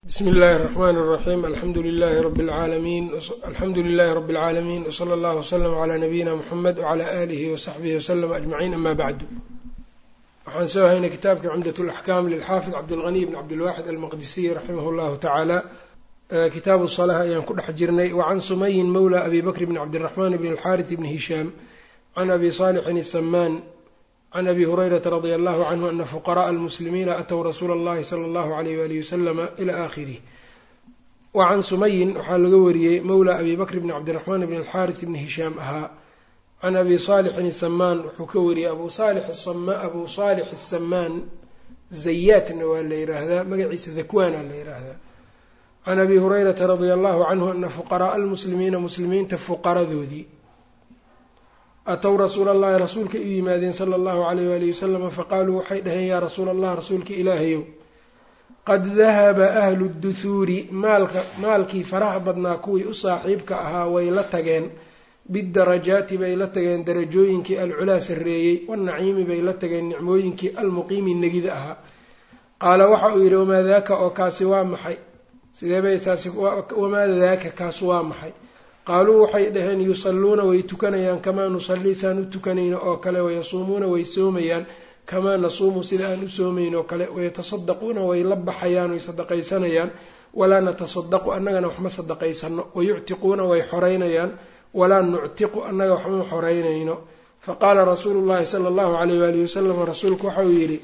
bsmi اllahi الرحmn الرaxيm alxamdu lilahi rb اlcaalamiin alxamdu lilahi rb اlcaalamiin wslى اllah wslm عlى nabiyina mxamed wعlى alihi وsaxbihi wslm aجmaciin ama bacdu waxaan soo haynay kitaabkii cumdaة اlaxkam lilxaafid cabdاlغني bn cabdilwaxid almaqdisiy raximah اllahu tacaala kitaabu صlaة ayaan ku dhex jirnay wacan sumayin mawla abi bakr bn cabdالرaxman bn اlxariث bn hishaam can abi صaalixin الsamaan can abi hurayrata radia allahu canhu ana fuqaraءa almuslimiina atow rasuula اllahi sala allahu alayh walihi wasalama ila aakhirih wa can sumayin waxaa laga wariyey mowla abi bakr bni cabdiraxmaan bni alxaaris bni hishaam ahaa can abi saalixin isamaan wuxuu ka wariyey abu abu saalix asamaan zayaatna waa la yiraahdaa magaciisa dakwaana la yiraahdaa can abi hurayrata radia allahu canhu ana fuqaraءa almuslimiina muslimiinta fuqaradoodii atow rasuula allahi rasuulka u yimaadeen sala allahu alayh waalihi wasalama faqaaluu waxay dhaheen yaa rasuula allah rasuulka ilaahayow qad dahaba ahlu duhuuri maalka maalkii faraha badnaa kuwii u saaxiibka ahaa way la tageen bidarajaati bay la tageen darajooyinkii alculaa sarreeyey wanaciimi bay la tageen nicmooyinkii almuqiimi negida ahaa qaala waxa uu yidhi wamaa daaka oo kaasi waa maxay sideebay taasi wamaa daaka kaas waa maxay qaaluu waxay dhaheen yusalluuna way tukanayaan kamaa nusallii saan u tukanayno oo kale wayasuumuuna way soomayaan kamaa nasuumu sida aan u soomayn oo kale wayatasaddaquuna way la baxayaan way sadaqaysanayaan walaa natasadaqu annagana waxma sadaqaysano wayuctiquuna way xoreynayaan walaa nuctiqu annaga waxma xoreynayno faqaala rasuulu llahi sala allahu alayh waalihi wasalam rasuulku waxauu yidhi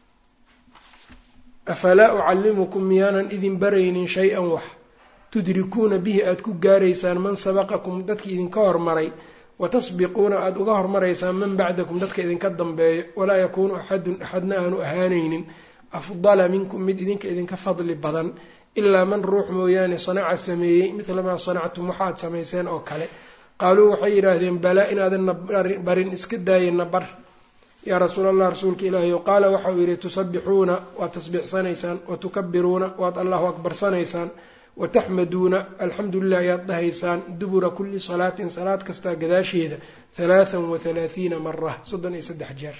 afalaa ucallimukum miyaanan idin baraynin shay-an wax tudrikuuna bihi aada ku gaaraysaan man sabaqakum dadki idinka hormaray watasbiquuna aada uga hormaraysaan man bacdakum dadka idinka dambeeyo walaa yakuunu axadun axadna aanu ahaanaynin afdala minkum mid idinka idinka fadli badan ilaa man ruux mooyaane sanaca sameeyey midla maa sanactum waxaad samayseen oo kale qaaluu waxay yidhaahdeen balaa inaadanna barin iska daayena bar yaa rasuul allah rasuulka ilaahiy qaala waxa uu yidhi tusabbixuuna waad tasbiixsanaysaan watukabiruuna waad allahu akbarsanaysaan wataxmaduuna alxamdu lilah ayaad dhahaysaan dubura kulli salaatin salaad kastaa gadaasheeda halaathan wa halaathiina mara soddon iyo saddex jeer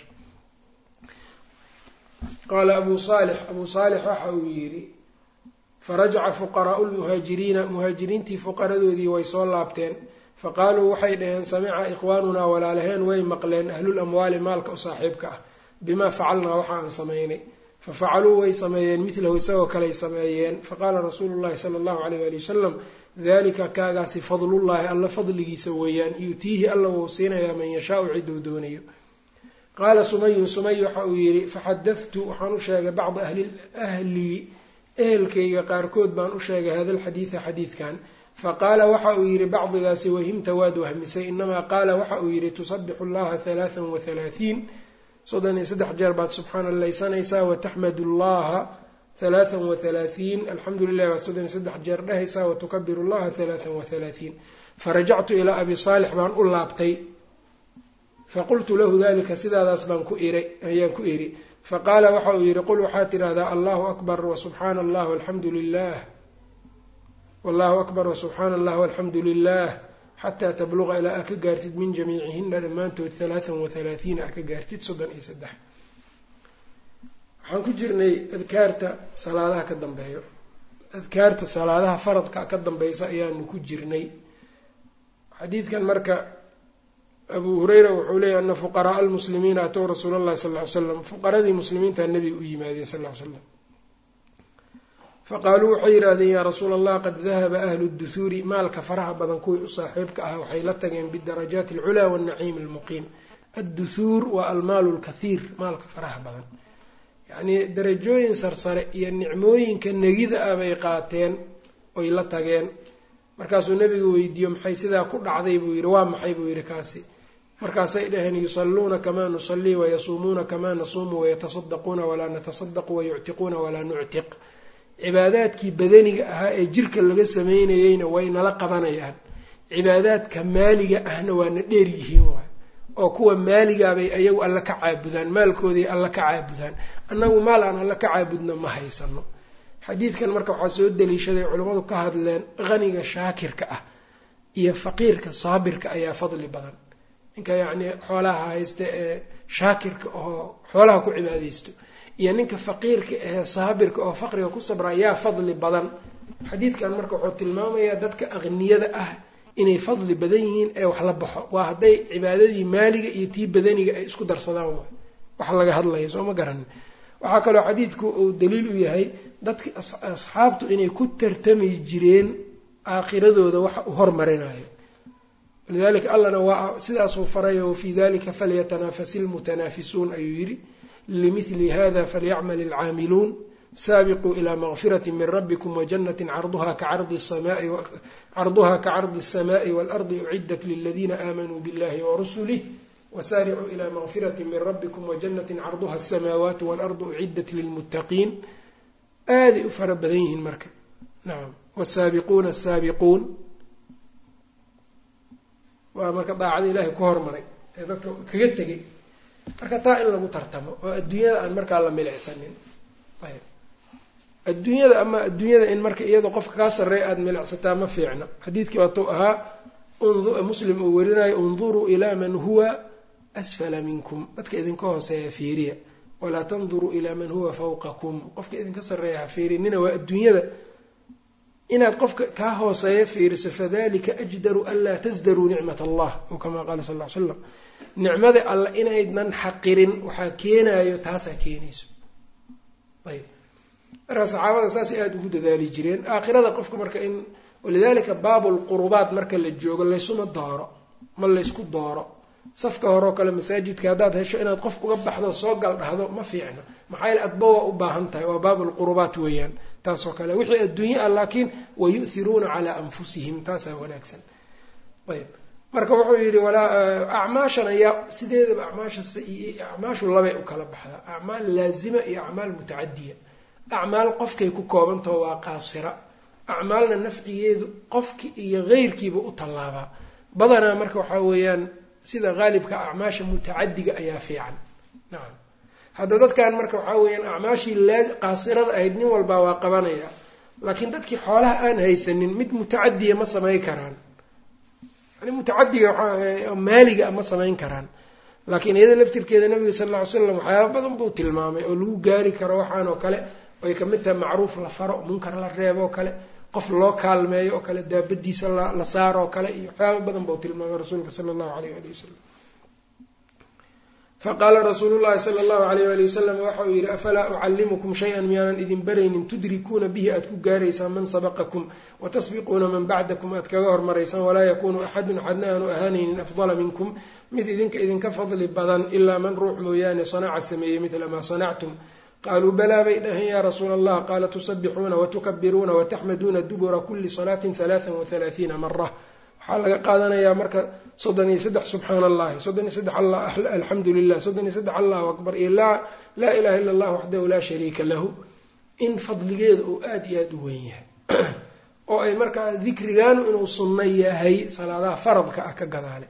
qaala abuu saalix abuu saalix waxa uu yidhi farajaca fuqaraau lmuhaajiriina muhaajiriintii fuqaradoodii way soo laabteen faqaaluu waxay dhaheen samica ikhwaanunaa walaalaheen way maqleen ahlul amwaali maalka u saaxiibka ah bimaa facalnaa waxa aan samaynay fafacaluu way sameeyeen midlahu isagoo kaley sameeyeen faqaala rasuulu llahi sala allahu alayh waali wasalam dalika kaagaasi fadlullaahi alla fadligiisa weeyaan yuutiihi alla wuu siinayaa man yashaau ciduu doonayo qaala sumayun sumay waxa uu yidhi faxadadtu waxaan u sheegay bacda ahlii ehelkayga qaarkood baan u sheegay hada alxadiida xadiidkan faqaala waxa uu yidhi bacdigaasi wahimta waad wahmisay inamaa qaala waxa uu yidhi tusabixu llaha halaathan wa halaahiin soddon iyo saddex jeer baad subxaana laysanaysaa wataxmadu llaha halaathan wa halaathiin alxamdu lilah baad soddon iyo saddex jeer dhehaysaa watukabiru llaha halaathan wa halaathiin farajactu ilaa abi saalix baan u laabtay faqultu lahu dalika sidaadaas baan ku iray ayaan ku idhi faqaala waxa uu yidhi qul waxaad tidhaahdaa allahu akbar wasubxaana allah alxamdu lilah wallahu akbar wasubxaana allah alxamdu lilah xataa tabluqa ilaa aa ka gaartid min jamiicihina dhammaantood halaathan wa halaathiina aa ka gaartid soddon iyo saddex waxaan ku jirnay adkaarta salaadaha ka dambeeyo adkaarta salaadaha faradka ka dambeysa ayaanu ku jirnay xadiidkan marka abuu hureyra wuxuu leeyahy ana fuqaraaa almuslimiina atow rasuula allahi sal ly slam fuqaradii muslimiinta nebiga u yimaadeen sal ly slam faqaaluu waxay yidhaahdeen yaa rasuula allah qad dahaba ahlu duhuuri maalka faraha badan kuwii u saaxiibka ah waxay la tageen bidarajaati alculaa waannaciim almuqiim adduhuur waa almaalu lkathiir maalka faraha badan yacnii darajooyin sarsare iyo nicmooyinka negida ah bay qaateen oy la tageen markaasuu nebiga weydiiyo maxay sidaa ku dhacday buu yidhi waa maxay buu yidhi kaasi markaasay dhaheen yusalluuna kamaa nusallii wayasuumuuna kamaa nasuumu wayatasaddaquuna walaa natasadaqu wayuctiquuna walaa nuctiq cibaadaadkii badaniga ahaa ee jirka laga sameynayeyna way nala qabanayaan cibaadaadka maaliga ahna waana dheer yihiin waay oo kuwa maaligaabay ayagu alla ka caabudaan maalkooday alla ka caabudaan annagu maal aan alla ka caabudna ma haysano xadiidkan marka waxaa soo daliishaday culammadu ka hadleen qaniga shaakirka ah iyo faqiirka saabirka ayaa fadli badan ninka yacnii xoolaha haysta ee shaakirka oo xoolaha ku cibaadaysto iyo ninka faqiirka ahee saabirka oo faqriga ku sabraa yaa fadli badan xadiidkan marka wuxuu tilmaamayaa dadka aqniyada ah inay fadli badan yihiin ee wax la baxo waa hadday cibaadadii maaliga iyo tii badaniga ay isku darsadaan waay wax laga hadlaya soo ma garanin waxaa kaloo xadiidku uu daliil u yahay dadki asxaabtu inay ku tartami jireen aakhiradooda waxa uu hormarinayo lidalika allana waa sidaasuu farayo wafii dalika falyatanafasi lmutanaafisuun ayuu yidhi limili hada falyacmal alcaamiluun saabiquu ilaa makfirati min rabbikum wajanati carduha kacardi الsamaءi wاlardi ucidat liladiina aamanuu biاllahi warasulih wsaaricuu ilaa makfirati min rabbikum wajanati carduha الsamaawaati wاlardu ucidat lilmuttaqiin aaday u fara badan yihiin marka nacam wsaabiquuna asaabiquun waa marka daacada ilaahay ku hormaray ee dadka kaga tegay marka taa in lagu tartamo oo adduunyada aan markaa la milicsanin ayb adduunyada ama adduunyada in marka iyadoo qofka kaa sarreeya aada milicsataa ma fiicna xadiidkii waatuu ahaa muslim uu werinayo unduruu ilaa man huwa asfala minkum dadka idinka hooseeya fiiriya walaa tanduruu ilaa man huwa fawqakum qofka idinka sarreeya ha fiirinina waa adduunyada inaad qofka kaa hooseeya fiiriso fadalika ajdaru an laa tasdaruu nicmat allah ou kamaa qaala sal ll ly slam nicmada alla inaydnan xaqirin waxaa keenayo taasaa keenayso ayb marka saxaabada saasay aada ugu dadaali jireen aakhirada qofka marka in walidalika baabulqurubaat marka la joogo laysuma dooro ma laysku dooro safka horeoo kale masaajidka haddaad hesho inaad qof uga baxdo soo gal dhahdo ma fiicna maxaa yaele adba waa u baahan tahay waa baabulqurubaat weeyaan taasoo kale wixii adduunye ah laakiin wayu'hiruuna calaa anfusihim taasaa wanaagsan ayb marka wuxuu yidhi walaa acmaashan ayaa sideedaba acmaasha acmaashu labay u kala baxdaa acmaal laazima iyo acmaal mutacadiya acmaal qofkay ku koobantaho waa qaasira acmaalna nafcigeedu qofki iyo keyrkiiba u tallaabaa badanaa marka waxaa weeyaan sida qaalibka acmaasha mutacadiga ayaa fiican nacam hadda dadkan marka waxaa weeyaan acmaashii qaasirada ahayd nin walbaa waa qabanaya laakiin dadkii xoolaha aan haysanin mid mutacadiya ma samayn karaan yani mutacadiga maaliga ma samayn karaan laakiin iyada laftirkeeda nabiga sal lla ly slam waxyaaba badan buu tilmaamay oo lagu gaari karo waxaan oo kale ay kamid tahay macruuf la faro munkar la reebo oo kale qof loo kaalmeeyo oo kale daabadiisa la saaro oo kale iyo waxyaaba badan buu tilmaamay rasuulka sala allahu alayh ali wasalam faqaala rasuulu llahi sala allahu alayh ali wasalam waxa uu yidhi afalaa ucallimukum shay-an miyaanan idin baraynin tudrikuuna bihi aad ku gaaraysaan man sabaqakum watasbiquuna man bacdakum aad kaga hormaraysaan walaa yakuunu axadun axadna aanu ahaanaynin afdala minkum mid idinka idinka fadli badan ilaa man ruux mooyaane sanaca sameeyey midla maa sanactum qaaluu balaa bay dhaheen yaa rasuula allah qaala tusabixuuna watukabiruuna wataxmaduuna dubura kuli salaatin halaaan wahalaahiina mara waxaa laga qaadanayaa marka soddon iyo saddex subxaana allahi soddon iyo saddex alxamdu lilah soddon iyo saddex allahu akbar iyo laa ilaha illa allah waxdahu laa shariika lahu in fadligeeda uu aada iyo aada u weyn yahay oo ay markaa dikrigaanu inuu sunno yahay salaadaha faradka ah ka gadaale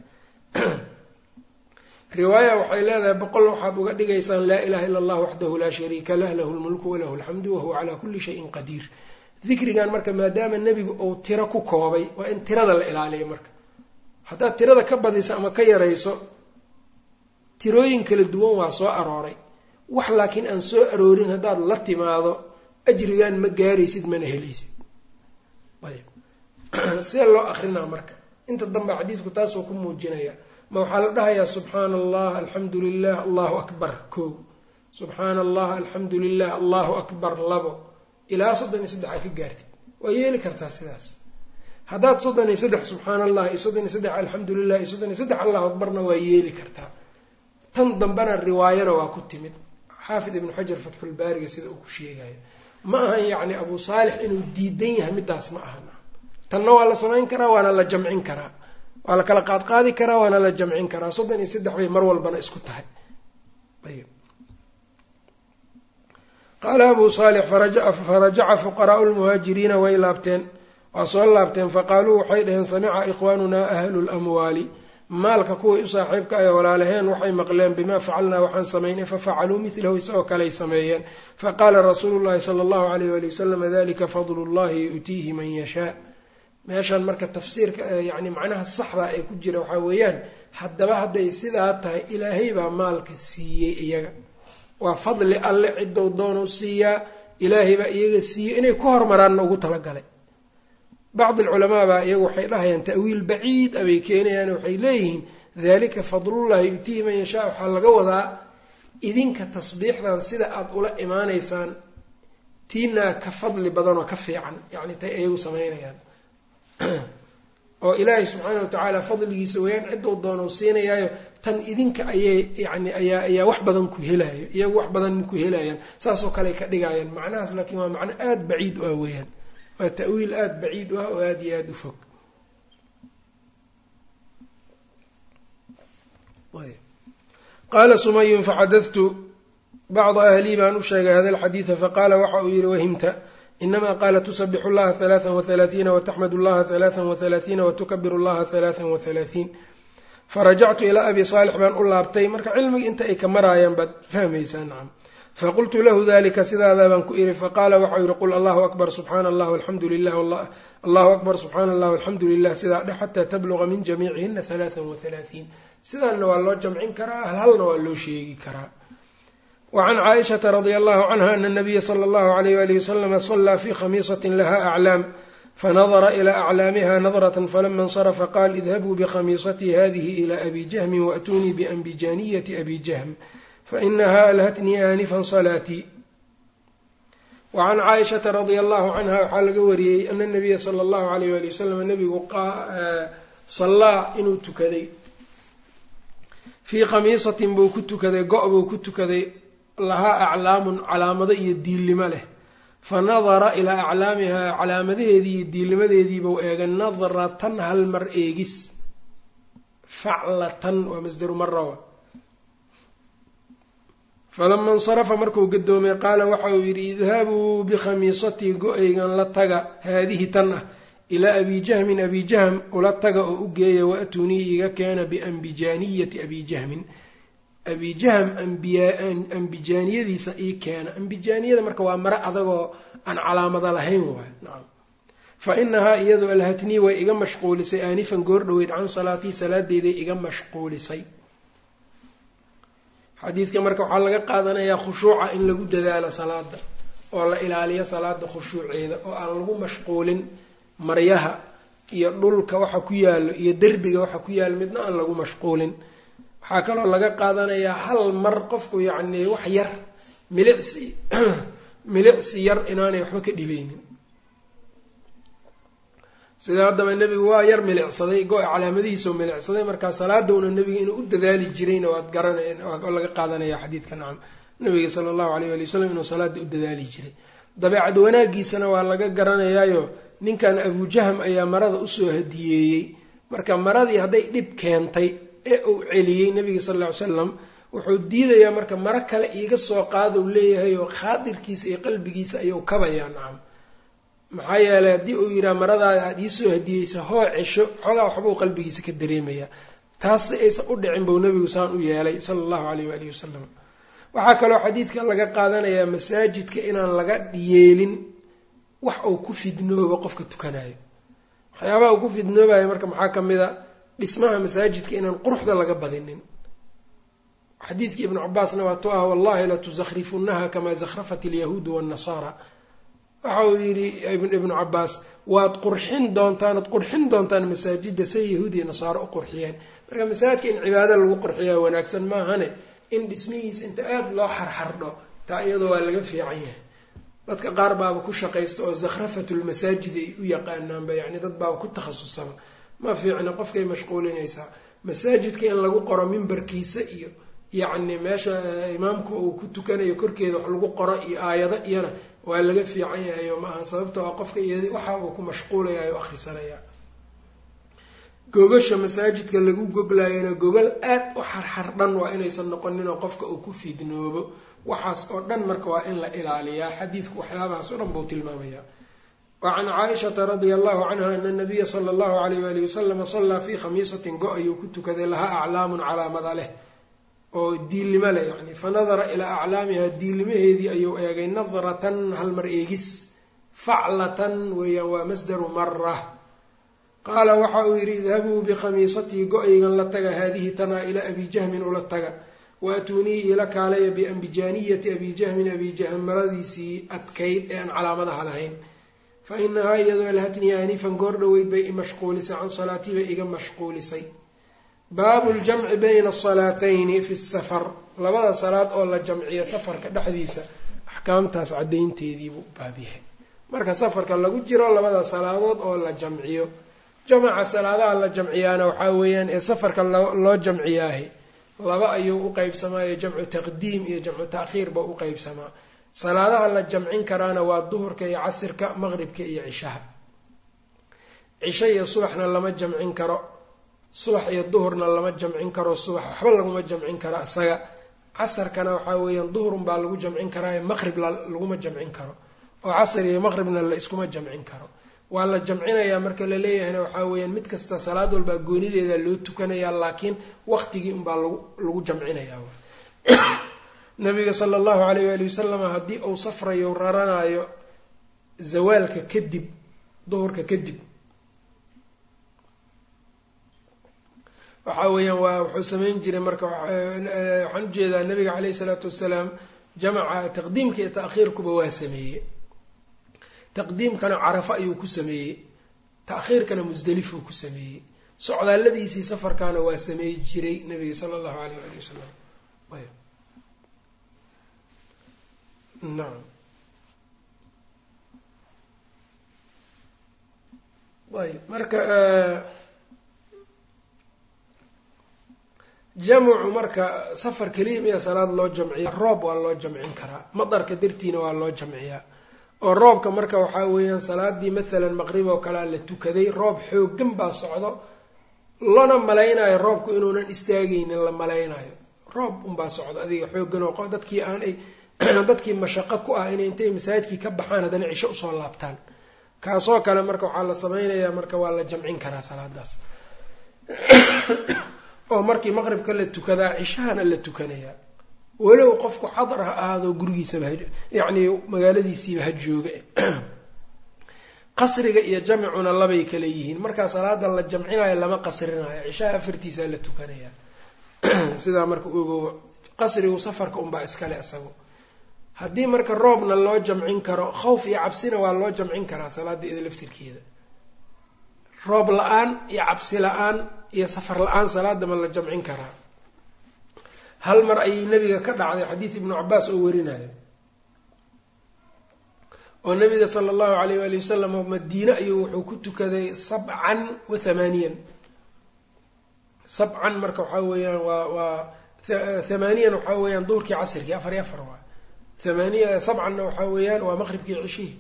riwaaya waxay leedahay boqol waxaad uga dhigaysaan laa ilaha illa allah waxdahu laa shariika lah lahu lmulku walahu alxamdu wahuwa calaa kulli shayin qadiir dikrigan marka maadaama nebigu uu tiro ku koobay waa in tirada la ilaaliyo marka haddaad tirada ka badiso ama ka yarayso tirooyin kala duwan waa soo arooray wax laakiin aan soo aroorin haddaad la timaado ajrigan ma gaaraysid mana helaysid ayb see loo akrinaa marka inta dambe xadiidku taasuu ku muujinaya ma waxaa la dhahayaa subxaana allah alxamdu lilah allahu akbar kow subxaana allah alxamdu lilah allahu akbar labo ilaa soddon iyo saddex aad ka gaartid waa yeeli kartaa sidaas haddaad soddon iyo saddex subxaana allah iyo soddon iyo saddex alxamdu lilah iyo soddon iyo saddex allahu akbarna waa yeeli kartaa tan dambena riwaayana waa ku timid xaafid ibnu xajar fatxulbaariga sida uu ku sheegayo ma ahan yacni abu saalix inuu diidan yahay midaas ma ahan tanna waa la samayn karaa waana la jamcin karaa waa la kala qaadqaadi karaa waana la jamcin karaa soddon iyo saddex bay mar walbana isku tahay ayb qaala abu saalix farajaca fuqaraau lmuhaajiriina way laabteen waa soo laabteen faqaaluu waxay dhaheen samica ikhwaanunaa ahlu lamwaali maalka kuway u saaxiibka ay walaalaheen waxay maqleen bimaa facalnaa waxaan samaynay fafacaluu milahu isagoo kaley sameeyeen faqaala rasuulu llahi sala allahu alayh wali wasalam dalika fadlu llahi yu'tiihi man yashaa meeshan marka tafsiirka yani macnaha saxda ee ku jira waxaa weeyaan haddaba hadday sidaa tahay ilaahay baa maalka siiyey iyaga waa fadli alle ciddou doonu siiyaa ilaahay baa iyaga siiyey inay ku hormaraanna ugu talagalay bacdi alculamaa baa iyagu waxay dhahayaan ta'wiil baciid abay keenayaan waxay leeyihiin dalika fadlullahi yutiihi man yashaa waxaa laga wadaa idinka tasbiixdan sida aada ula imaanaysaan tiinaa ka fadli badan oo ka fiican yacni tay iyagu samaynayaan oo ilaahay subxaana watacaala fadligiisa weyaan ciddou doonau siinayaayo tan idinka ayay yani ayaa ayaa wax badan ku helaayo iyagu wax badan ku helayaan saasoo kale ka dhigayaan macnahaas laakiin waa macno aada baciid u ah weeyaan waa ta'wiil aada baciid u ah oo aada iyo aada u fog qaala sumayun faxadadtu bacda ahlii baan u sheegay hada alxadiida faqaala waxa uu yihi wahimta inama qaala tusabixu llaha halaaan wahalaaثiina wataxmadu llaha halaaan wahalaaثiina watukabiru llaha halaaan wahalaaثiin farajactu ilaa abi saalix baan u laabtay marka cilmiga inta ay ka maraayaan baad fahmaysaa nacam faqultu lahu dalika sidaadaa baan ku ihi faqaala waxau yihi qul allahu akbar subxaana allah alxamdu lilah allahu akbar subxaana allah alxamdu lilah sidaa dhe xataa tabluqa min jamiicihina halaaan wahalaaثiin sidaanna waa loo jamcin karaa halhalna waa loo sheegi karaa wacan caaishata radia allahu canha ana nabiya sala allahu alayh walihi wasalama salaa fi khamiisatin laha aclaam fanadara ilaa aclaamiha nadrata falama insarafa qaal idhabuu bikhamiisatii hadihi ila abi jahmin waatunii bianbijaniyati abi jahm fainaha alhatnii aanifan salaatii wacan caaishata radia allahu canha waxaa laga wariyey ana nabiya sala allahu alayh wali wasalam nabigu sallaa inuu tukaday fii khamiisatin buu ku tukaday go- buu ku tukaday lahaa aclaamun calaamado iyo diillimo leh fa nadara ilaa aclaamihaa calaamadaheedii iyo diillimadeediibuu eegay nadratan hal mar eegis faclatan waa masdaru marawa falama insarafa markuu gadoomay qaala waxa uu yidhi idhabuu bikhamiisatii go-aygan la taga haadihi tan ah ilaa abi jahmin abi jahm ula taga oo u geeya waatunii iga keena biambijaaniyati abi jahmin abi jahm ambijaaniyadiisa ii keena ambijaaniyada marka waa mare adagoo aan calaamada lahayn waay nacam fa inahaa iyadu alhatnii way iga mashquulisay aanifan goor dhoweyd can salaatii salaadeyday iga mashquulisay xadiidka marka waxaa laga qaadanayaa khushuuca in lagu dadaalo salaada oo la ilaaliyo salaada khushuuceeda oo aan lagu mashquulin maryaha iyo dhulka waxa ku yaalo iyo derbiga waxa ku yaalo midna aan lagu mashquulin waxaa kaloo laga qaadanayaa hal mar qofku yacni wax yar milicsi milicsi yar inaanay waxba ka dhibeynin sida haddaba nebigu waa yar milicsaday go- calaamadihiisao milicsaday markaa salaadowna nebiga inuu u dadaali jirayna waad garana laga qaadanaya xadiidka nacam nabiga sala allahu alayh ali wasalam inuu salaada u dadaali jiray dabeecad wanaagiisana waa laga garanayaayo ninkan abujahm ayaa marada usoo hadiyeeyey marka maradii hadday dhib keentay ee uu celiyey nabiga sal ll ly slam wuxuu diidayaa marka maro kale iiga soo qaadou leeyahay oo khaadirkiisa iyo qalbigiisa ayuu kabayaa nacam maxaa yeelay haddii uu yidhaha maradaada aada iisoo hadiyeysa hoo cesho xoogaa waxbuu qalbigiisa ka dareemayaa taas si aysan u dhicin buu nabigu saan u yeelay sala allahu alayh waalihi wasalam waxaa kaloo xadiidkan laga qaadanayaa masaajidka inaan laga yeelin wax uu ku fidnoobo qofka tukanayo waxyaabaha uu ku fidnoobayo marka maxaa ka mid a dhismaha masaajidka inaan quruxda laga badinin xadiidkii ibnu cabaasna waa tu ah wallahi latusakrifunnaha kamaa zakhrafat alyahuudu waannasaara waxa uu yidhi ibnu cabaas waad qurxin doontaan waad qurxin doontaan masaajida say yahuud iyo nasaaro u qurxiyeen marka masaajidka in cibaado lagu qurxiyaa wanaagsan maahane in dhismihiisa inta aada loo xarxardho taa iyadoo waa laga fiican yahay dadka qaar baaba ku shaqaysta oo zakhrafatulmasaajid ay u yaqaanaanba yacni dad baaba ku takhasusaba ma fiicna qofkay mashquulinaysaa masaajidka in lagu qoro mimbarkiisa iyo yacni meesha imaamku uu ku tukanayo korkeeda wax lagu qoro iyo aayado iyana waa laga fiican yahay oo maaha sababto a qofka iyo waxa uu ku mashquulayayo o akhrisanaya gogasha masaajidka lagu goglayana gogol aad u xarxardhan waa inaysan noqonin oo qofka uu ku fidnoobo waxaas oo dhan marka waa in la ilaaliyaa xadiidku waxyaabahaas oo dhan buu tilmaamayaa wacan caaishata radia allahu canha ana nabiya sala allahu alayh waalihi wasalama sallaa fii khamiisatin go- ayuu ku tukaday lahaa aclaamun calaamada leh oo diillimo leh yani fa nadara ilaa aclaamiha diillimaheedii ayuu eegay nadratan halmar eegis faclatan weeyaan waa masdaru mara qaala waxa uu yidhi idhabuu bikhamiisatii go-ygan la taga haadihi tanaa ilaa abi jahmin ula taga waatuunii iila kaalaya biambijaaniyati abi jahmin abi jahm maradiisii adkayd ee aan calaamadaha lahayn fa inahaa iyadoo alhatnii aanifan goor dhoweyd bay imashquulisay can salaatii bay iga mashquulisay baabu ljamci bayna asalaatayni fi safar labada salaad oo la jamciyo safarka dhexdiisa axkaamtaas caddaynteediibuu baab yahay marka safarka lagu jiro labada salaadood oo la jamciyo jamaca salaadaha la jamciyaana waxaa weeyaan ee safarka loo jamciyaahi laba ayuu u qeybsamaayo jamcu taqdiim iyo jamcu ta'khiir ba u qeybsamaa salaadaha la jamcin karaana waa duhurka iyo casirka maqribka iyo cishaha cisho iyo subaxna lama jamcin karo subax iyo duhurna lama jamcin karo subax waxba laguma jamcin karo isaga casarkana waxaa weeyaan duhurun baa lagu jamcin karaa ee maqrib laguma jamcin karo oo casr iyo maqribna la iskuma jamcin karo waa la jamcinayaa marka la leeyahayna waxaa weeyaan mid kasta salaad walbaa goonideeda loo tukanayaa laakiin waqtigii unbaa lagu lagu jamcinayaa nabiga sala allahu alayh waali wasalam haddii uu safrayo raranayo zawaalka kadib duhurka kadib waxa weeyaan waa wuxuu samayn jiray marka waxaan ujeedaa nabiga caleyhi isalaatu wasalaam jamaca taqdiimka iyo ta'khiirkuba waa sameeyey taqdiimkana carafo ayuu ku sameeyey ta'khiirkana musdelifuu ku sameeyey socdaalladiisii safarkaana waa sameey jiray nabiga sala allahu alayh ali wasalam nacam ayb marka jamcu marka safar keliya miya salaad loo jamciya roob waa loo jamcin karaa madarka dartiina waa loo jamciyaa oo roobka marka waxaa weeyaan salaadii mathalan maqrib oo kalea la tukaday roob xoogan baa socdo lana malaynayo roobku inuunan istaagaynin la malaynayo roob unbaa socdo adiga xoogan oo dadkii aanay dadkii mashaqo ku ah inay intay masaajidkii ka baxaan haddana cisho usoo laabtaan kaasoo kale marka waxaa la sameynayaa marka waa la jamcin karaa salaadaas oo markii maqribka la tukadaa cishahana la tukanayaa walow qofku xadar ha ahaado gurigiisaba yacni magaaladiisiiba ha jooga qasriga iyo jamcuna labay kale yihiin markaa salaada la jamcinayo lama qasrinayo cishaha afartiisaa la tukanayaa sidaa marka ogo qasrigu safarka unbaa iskale isagu haddii marka roobna loo jamcin karo khawf iyo cabsina waa loo jamcin karaa salaada iyada laftirkeeda roob la-aan iyo cabsi la-aan iyo safar la-aan salaada ma la jamcin karaa hal mar ayay nabiga ka dhacday xadiid ibnu cabaas oo warinayo oo nabiga sala allahu alayh waali wasalam madiine ayuu wuxuu ku tukaday sabcan wa thamaaniyan sabcan marka waxaa weeyaan waa waa thamaaniyan waxaa weeyaan duhurkii casirkii afar iyo afar waa thamaaniya sabcanna waxaa weeyaan waa maqribkii cishihi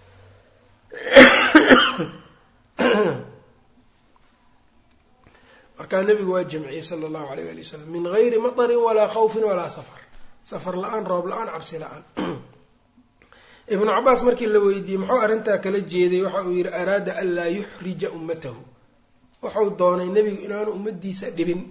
markaa nabigu waa jamciyey sala allahu alayh ali wasalam min gayri matarin walaa khawfin walaa safar safar la-aan roob la-aan cabsi la-aan ibnu cabaas markii la weydiiyey muxuu arrintaa kala jeeday waxa uu yihi araada an laa yuxrija ummatahu wuxuu doonay nebigu inaanu ummadiisa dhibin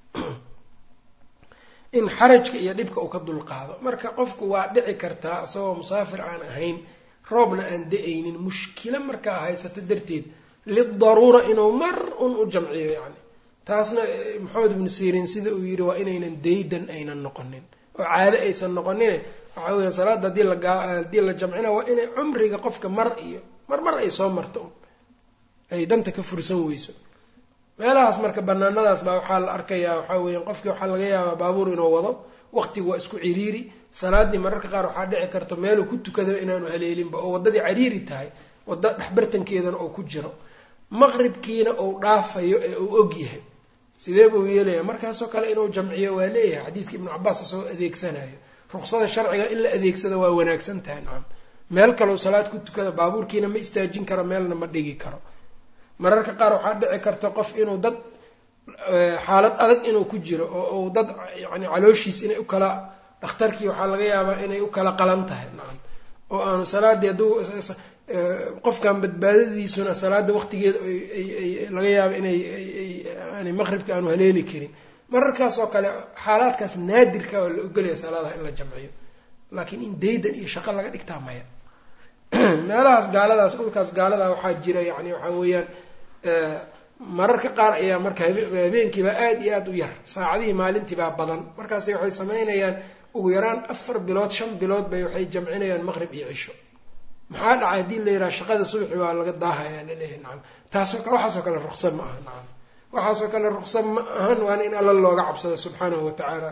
in xarajka iyo dhibka uu ka dulqaado marka qofku waa dhici kartaa isagoo musaafir aan ahayn roobna aan da-aynin mushkilo markaa haysato darteed lidaruura inuu mar un u jamciyo yani taasna maxamed ibnu siiriin sida uu yidhi waa inaynan daydan aynan noqonin oo caado aysan noqonine waxaa weya salaada hadii lahadii la jamcina waa inay cumriga qofka mar iyo mar mar ay soo marto ay danta ka fursan weyso meelahaas marka banaanadaas baa waxaa la arkayaa waxaa weya qofkii waxaa laga yaabaa baabuur inuu wado waqtigu waa isku ciriiri salaadii mararka qaar waxaa dhici karta meeluu ku tukado inaanu haleelinba oo waddadii cariiri tahay wadda dhexbartankeedana oo ku jiro maqribkiina uu dhaafayo ee uu og yahay sidee buu yeelaya markaasoo kale inuu jamciyo waa leeyahay xadiidka ibnu cabaas isagoo adeegsanayo ruqsada sharciga in la adeegsado waa wanaagsan tahay nacam meel kaleu salaad ku tukada baabuurkiina ma istaajin karo meelna ma dhigi karo mararka qaar waxaa dhici karta qof inuu dad xaalad adag inuu ku jiro oo uu dad yani calooshiis inay u kala dhakhtarkii waxaa laga yaabaa inay u kala qalan tahay nacam oo aanu salaadii hadduu qofkan badbaadadiisuna salaada waqtigeeda laga yaaba inay yani maqribka aanu haleeli karin mararkaas oo kale xaalaadkaas naadirka oo la ogolaya salaadaha in la jamciyo laakiin in daydan iyo shaqo laga dhigtaa maya meelahaas gaaladaas dhulkaas gaaladaa waxaa jira yani waxaa weeyaan mararka qaar ayaa marka habeenkiibaa aada iyo aada u yar saacadihii maalintiibaa badan markaasi waxay samaynayaan ugu yaraan afar bilood shan bilood bay waxay jamcinayaan maqrib iyo cisho maxaa dhacay haddii la yidhaha shaqada subaxi waa laga daahayaa laleeyahay nacam taasoo kale waxaasoo kale ruqsa ma aha nacam waxaasoo kale ruqsa ma ahan waana in alla looga cabsado subxaanahu wa tacaala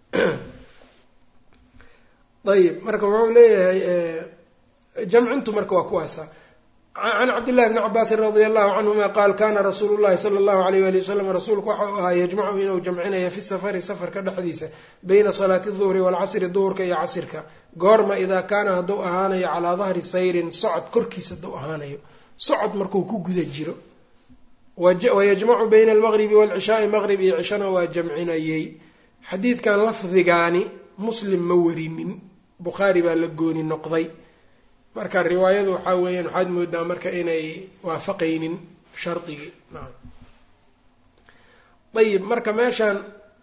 ayib marka wuxuu leeyahay jamcintu marka waa kuwaasa can cabdillahi bni cabaasin radia allahu canhuma qaal kana rasuulu llahi sala allahu alayh wali wasalam rasuulku waxa uu ahaa yajmacu inuu jamcinaya fi safari safarka dhexdiisa bayna salaati duhri waalcasri duhurka iyo casirka goorma idaa kaana hadduu ahaanayo calaa dahri sayrin socod korkiisa hadduu ahaanayo socod markuu ku guda jiro wayajmacu bayna almaqribi waalcishaai maqrib iyo cishana waa jamcinayey xadiidkan lafdigaani muslim ma warinin bukhaari baa la gooni noqday marka riwaayadu waxaa weeyaan waxaad moodaa marka inay waafaqaynin shardigii naam ayib marka meeshaan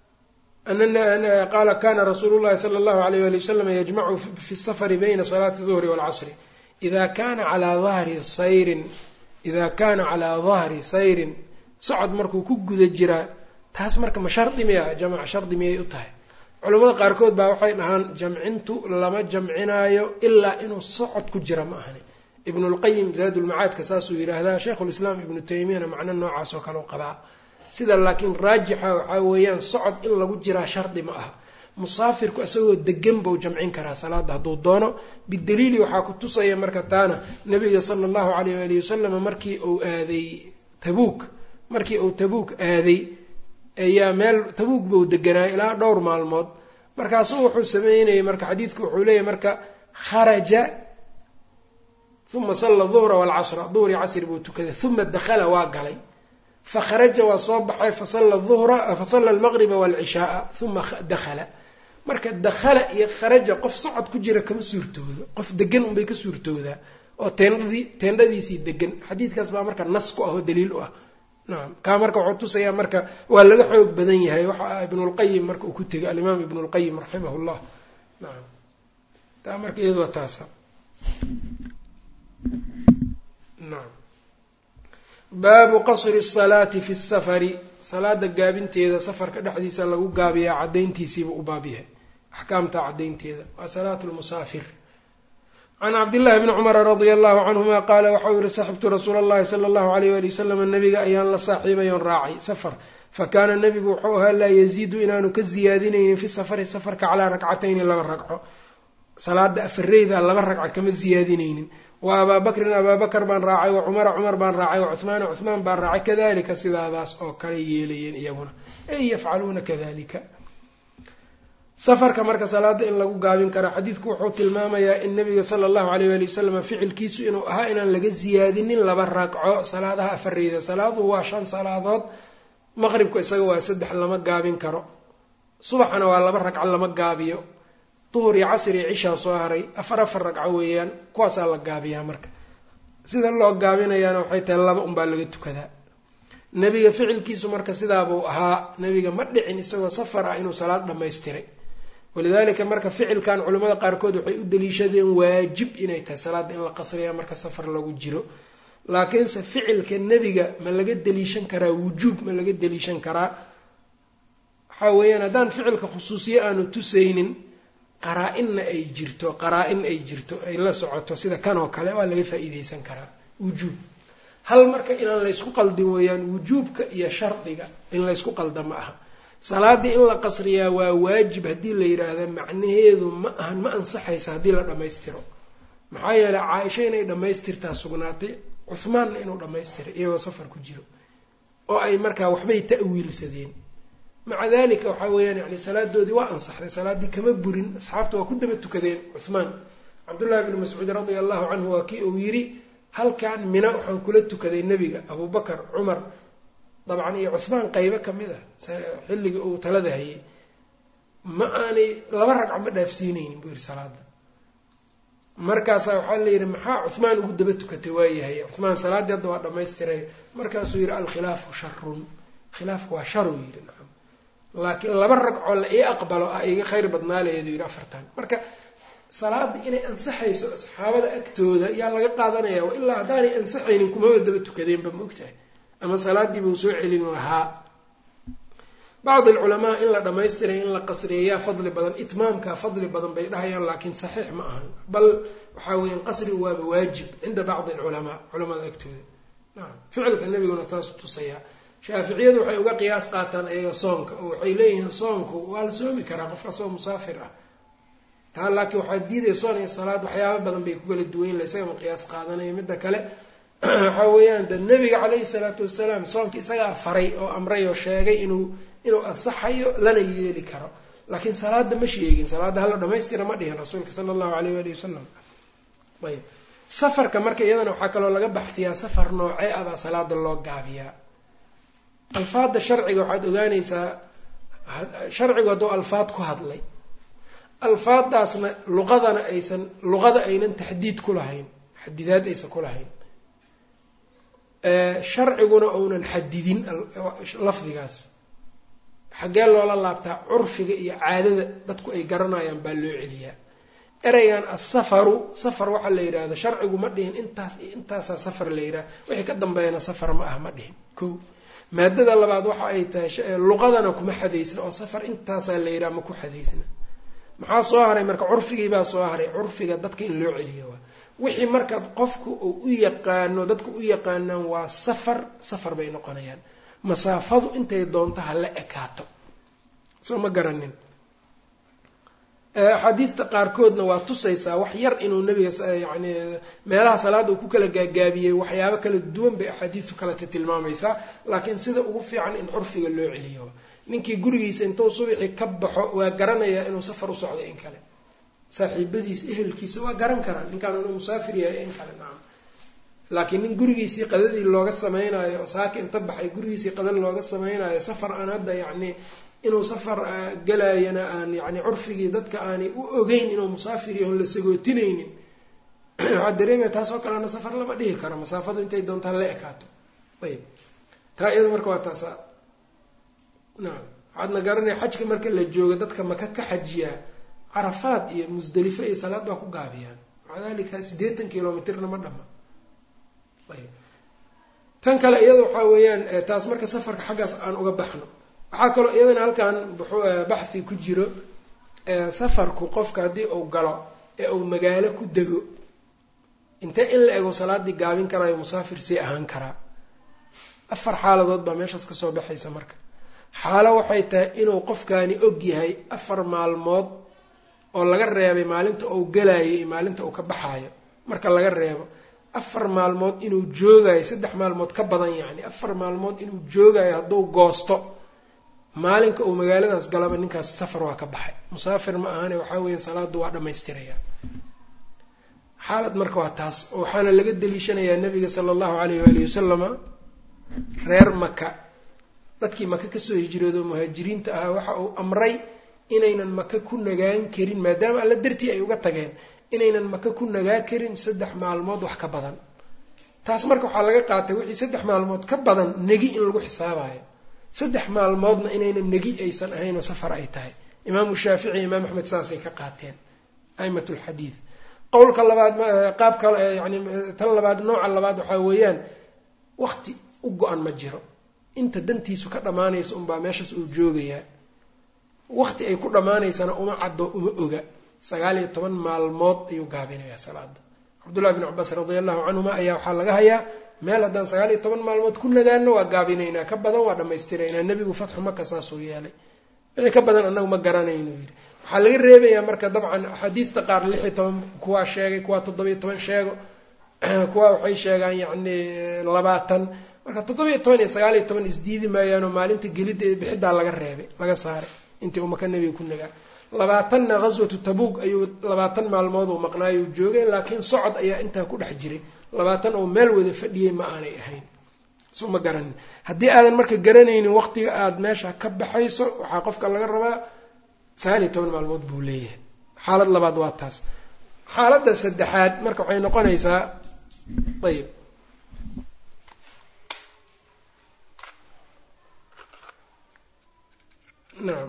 qaala kana rasuulu llahi sala allahu alayh wali wasalam yajmacu fi safari bayna salaati duhri waalcasri ida kana calaa dahri sayrin ida kana calaa dahri sayrin socod markuu ku guda jiraa taas marka ma shardi miya jamac shardi miyay u tahay culamada qaarkood baa waxay dhahaan jamcintu lama jamcinaayo ilaa inuu socod ku jira ma ahani ibnulqayim zaadulmacaadka saasuu yidhaahdaa sheikhulislaam ibnu taymiyana macno noocaas oo kale u qabaa sida laakiin raajixa waxaa weeyaan socod in lagu jiraa shardi ma aha musaafirku isagoo degan buu jamcin karaa salaada hadduu doono bidaliili waxaa ku tusaya marka taana nabiga sala allahu alayh waalihi wasalam markii uu aaday tabuuk markii uu tabuuk aaday ayaa meel tabuuk buu deganaa ilaa dhowr maalmood markaasuu wuxuu sameynayay marka xadiidku wuxuu leeyahy marka kharaja uma salla duhra waalcasra duhri casri buu tukaday uma dakhala waa galay fakharaja waa soo baxay fasalla duhra fasalla almaqriba waalcishaaa uma dakhala marka dakhala iyo kharaja qof socod ku jira kama suurtoodo qof degan unbay ka suurtoodaa oo teendhadii teendhadiisii degan xadiidkaas baa marka nas ku ah oo daliil u ah nacam kaa marka wuxuu tusayaa marka waa laga xoog badan yahay waxa ibnulqayim marka uu ku tegay alimaam ibnulqayim raximah llah nacam taa marka iyadu waa taasa nacam baabu qasri الsalaati fi الsafari salaada gaabinteeda safarka dhexdiisa lagu gaabiyaa cadayntiisiiba u baab yahay axkaamta cadaynteeda waa salaat lmusaafir can cabdillahi bni cumara radia allahu canhuma qaala waxau yihi saxibtu rasuula allahi sala allahu alayh wali wasalam nabiga ayaan la saaxiibay oon raacay safar fakaana nebigu wuxuu ahaa laa yaziidu inaanu ka ziyaadinaynin fi safari safarka calaa rakcatayni laba ragco salaada afareyda laba ragca kama ziyaadinaynin wa abaa bakrin abaa bakar baan raacay wa cumara cumar baan raacay wa cuhmaana cuhmaan baan raacay kadalika sidaadaas oo kale yeelayeen iyaguna ay yafcaluuna kadalika safarka marka salaada in lagu gaabin karo xadiidku wuxuu tilmaamayaa in nabiga sala allahu alayh wali wasalam ficilkiisu inuu ahaa inaan laga siyaadinin laba ragco salaadaha afareyda salaaduhu waa shan salaadood maqribku isaga waa saddex lama gaabin karo subaxana waa laba ragco lama gaabiyo duhur iyo casr iyo cishaa soo haray afar afar ragco weeyaan kuwaasaa la gaabiyaa marka sida loo gaabinayaana waxay tahay laba unbaa laga tukadaa nebiga ficilkiisu marka sidaabuu ahaa nebiga ma dhicin isagoo safar ah inuu salaad dhammaystiray walidaalika marka ficilkan culimmada qaarkood waxay u daliishadeen waajib inay tahay salaadda in la qasriya marka safar lagu jiro laakiinse ficilka nebiga ma laga daliishan karaa wujuub ma laga daliishan karaa waxaa weeyaan haddaan ficilka khusuusiye aanu tusaynin qaraa-inna ay jirto qaraa-in ay jirto ay la socoto sida kan oo kale waa laga faa-iideysan karaa wujuub hal marka inaan laysku qaldin weeyaan wujuubka iyo shardiga in laysku qalda ma aha salaaddii in la qasriyaa waa waajib haddii la yidhaahda macnaheedu ma ahan ma ansaxaysa haddii la dhammaystiro maxaa yeeley caaisha inay dhammaystirtaa sugnaatay cuhmaanna inuu dhammaystiray iyagoo safar ku jiro oo ay markaa waxbay ta'wiilsadeen maca dalika waxaa weeyaan yani salaadoodii waa ansaxday salaaddii kama burin asxaabta waa ku daba tukadeen cuhmaan cabdullahi bni mascuud radia allahu canhu waa kii uu yidhi halkan mina waxaan kula tukaday nebiga abubakar cumar dabcan iyo cuhmaan qeybo kamid ah xilliga uu talada hayay ma aanay laba ragca ma dhaafsiineynin buu yihi salaada markaasaa waxaa la yidhi maxaa cuhmaan ugu daba tukatay waayahay cuhmaan salaaddii hadda waa dhamaystiray markaasuu yidhi alkhilaafu sharun khilaafku waa sharuu yidhi nacam laakiin laba ragcoo la ii aqbalo ah iga khayr badnaaleedu yidhi afartan marka salaada inay ansaxayso asxaabada agtooda yaa laga qaadanaya ilaa haddaanay ansaxaynin kumaba daba tukadeenba ma ogtahay ama salaaddii buu soo celin lahaa bacd alculamaa in la dhammaystiray in la qasriyeyaa fadli badan itmaamka fadli badan bay dhahayaan laakiin saxiix ma ahan bal waxaa weeyaan qasrigu waaba waajib cinda bacdi alculamaa culamada agtooda nacam ficilka nebiguna taas tusayaa shaaficiyadu waxay uga qiyaas qaataan ayaga soonka oo waxay leeyihiin soonku waa la soomi karaa qofka soo musaafir ah taa laakiin waxaa diidaya soon iyo salaad waxyaaba badan bay ku kala duwayn la isagama qiyaas qaadanaya midda kale waxaa weeyaan de nebiga caleyhi salaatu wasalaam soonka isagaa faray oo amray oo sheegay inuu inuu asaxayo lana yeeli karo laakiin salaada ma sheegin salaadda hala dhamaystira ma dhihin rasuulka sala allahu aleyh waali wasalam ayb safarka marka iyadana waxaa kaloo laga baxfiyaa safar noocee ah baa salaada loo gaabiyaa alfaadda sharciga waxaad ogaanaysaa sharcigu hadduu alfaad ku hadlay alfaaddaasna luqadana aysan luqada aynan taxdiid ku lahayn xadidaad aysan ku lahayn sharciguna uunan xadidin lafdigaas xaggee loola laabtaa curfiga iyo caadada dadku ay garanayaan baa loo celiyaa ereygan asafaru safar waxaa la yidhaahdo sharcigu ma dhihin intaas iyo intaasaa safar la yidhaha wixii ka dambeeyana safar ma ah ma dhihin ko maadada labaad waxa ay tahay luqadana kuma xadaysna oo safar intaasaa la yidhaha ma ku xadaysna maxaa soo haray marka curfigiibaa soo haray curfiga dadka in loo celiyo waa wixii markaad qofku uu u yaqaano dadku u yaqaanaan waa safar safar bay noqonayaan masaafadu intay doonto ha la ekaato soo ma garanin axaadiidta qaarkoodna waa tusaysaa wax yar inuu nabiga yani meelaha salaada uu ku kala gaagaabiyey waxyaabo kala duwan bay axaadiistu kaleta tilmaamaysaa laakiin sida ugu fiican in curfiga loo celiyo ninkii gurigiisa intuu subixii ka baxo waa garanayaa inuu safar u socdo in kale saaxiibadiisa ehelkiisa waa garan karaa ninkaan inuu musaafir yahay in kale nacam laakiin nin gurigiisii qadadii looga samaynayo oo saaka inta baxay gurigiisii qadal looga samaynayo safar aan hadda yacni inuu safar galaayana aan yani curfigii dadka aanay u ogeyn inuu musaafir yaho la sagootinaynin waxaa dareemaya taasoo kalena safar lama dhihi karo masaafadu intay doontaan la ekaato ayb taa iyada marka waa taasa nacam waxaadna garanaya xajka marka la joogo dadka maka ka xajiyaa carafaad iyo musdelifo iyo salaad baa ku gaabiyaan maca dalika siddeetan kilomitrna ma dhama ayb tan kale iyada waxaa weeyaan taas marka safarka xaggaas aan uga baxno waxaa kaloo iyadana halkan baxhi ku jiro safarku qofka haddii uu galo ee uu magaalo ku dego intee in la ego salaadii gaabin karaayo musaafir sii ahaan karaa afar xaaladood baa meeshaas kasoo baxaysa marka xaalo waxay tahay inuu qofkaani og yahay afar maalmood oo laga reebay maalinta uu galayo iyo maalinta uu ka baxaayo marka laga reebo afar maalmood inuu joogayo saddex maalmood ka badan yacni afar maalmood inuu joogayo hadduu goosto maalinka uu magaaladaas galaba ninkaas safar waa ka baxay musaafir ma ahane waxaa weeye salaadu waa dhammaystiraya xaalad marka waa taas waxaana laga daliishanayaa nabiga sala allahu alayh waalihi wasalama reer maka dadkii maka kasoo hijroodo muhaajiriinta ahaa waxa uu amray inaynan maka ku nagaan karin maadaama alla dartii ay uga tageen inaynan maka ku nagaa karin saddex maalmood wax ka badan taas marka waxaa laga qaatay wixii saddex maalmood ka badan negi in lagu xisaabayo saddex maalmoodna inaynan negi aysan ahayn oo safar ay tahay imaamu shaafici imaam axmed saasay ka qaateen aimat lxadiid qowlka labaad qaab kale yani tan labaad nooca labaad waxaa weeyaan wakti u go-an ma jiro inta dantiisu ka dhammaanaysa unbaa meeshaas uu joogayaa wakti ay ku dhammaanaysana uma caddo uma oga sagaal iyo toban maalmood ayuu gaabinayaa salaada cabdullahi bn cabaas radia allahu canhuma ayaa waxaa laga hayaa meel haddaan sagaal iyo toban maalmood ku nagaano waa gaabinaynaa ka badan waa dhammaystiraynaa nebigu fatxu maka saasuu yeelay wixii ka badan annagu ma garanaynu yidhi waxaa laga reebayaa marka dabcan axaadiidta qaar lix iyo toban kuwaa sheegay kuwaa toddobiyo toban sheego kuwaa waxay sheegaan yacni labaatan marka toddobiyo toban iyo sagaal iyo toban isdiidi maayaanoo maalinta gelidda ee bixiddaa laga reebay laga saaray intii uu maka nebiga ku nagaa labaatanna ghaswatu tabuug ayuu labaatan maalmood uu maqnaayuu joogay laakiin socod ayaa intaa ku dhex jiray labaatan oo meel wada fadhiyey ma aanay ahayn so ma garanin haddii aadan marka garanaynin waqtiga aada meesha ka baxayso waxaa qofka laga rabaa sagaal iyo toban maalmood buu leeyahay xaalad labaad waa taas xaaladda saddexaad marka waxay noqonaysaa ayib nacam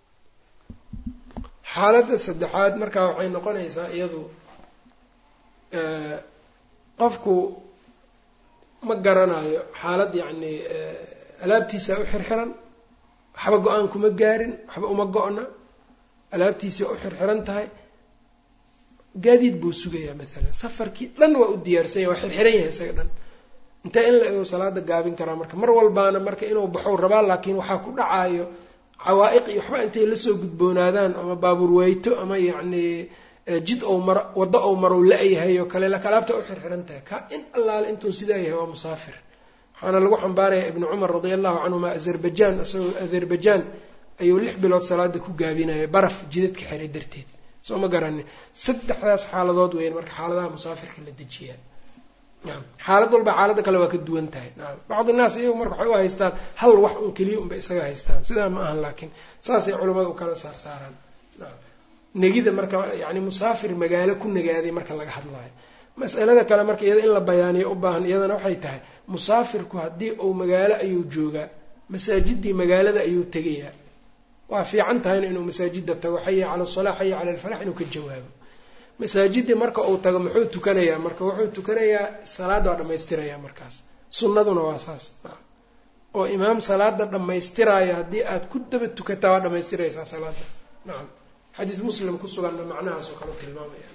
xaaladda saddexaad markaa waxay noqonaysaa iyadu qofku ma garanayo xaalad yacni alaabtiisaa u xirxiran waxba go-aan kuma gaarin waxba uma go-na alaabtiisii waa u xirxiran tahay gaadiid buu sugayaa maalan safarkii dhan waa u diyaarsanya waa xirxiran yahay isaga dhan intee in la ego salaada gaabin karaa marka mar walbaana marka inuu baxow rabaa laakiin waxaa ku dhacaayo cawaa'iq iyo waxba intay lasoo gudboonaadaan ama baabuur weyto ama yacni jid ou maro waddo ou marow la-yahay oo kale laakiin alaabta u xirxiran tahay ka in allaale intuu sidaa yahay waa musaafir waxaana lagu xambaarayaa ibnu cumar radia allahu canhuma azerbajaan isagoo azerbajaan ayuu lix bilood salaada ku gaabinaya baraf jidadka xiray darteed soo ma garanin saddexdaas xaaladood weyn marka xaaladaha musaafirka la dejiyaa naam xaalad walba xaaladda kale waa ka duwan tahay naam bacdi naas iyagu marka waxay u haystaan hal wax un keliya unbay isaga haystaan sidaa ma ahan laakiin saasay culimmada u kala saarsaaraan naam negida marka yacni musaafir magaalo ku nagaaday marka laga hadlaayo mas'alada kale marka iyada in la bayaaniyo u baahan iyadana waxay tahay musaafirku haddii uu magaalo ayuu joogaa masaajidii magaalada ayuu tegayaa waa fiican tahayna inuu masaajida tago xaya cala asalaa xaya cala alfalax inuu ka jawaabo masaajidii marka uu tago muxuu tukanayaa marka wuxuu tukanayaa salaada waa dhammaystirayaa markaas sunnaduna waa saas oo imaam salaada dhammaystiraayo haddii aad ku daba tukataa waa dhammaystiraysaa salaada nacam xadiis muslim ku suganna macnahaas oo kale tilmaamaya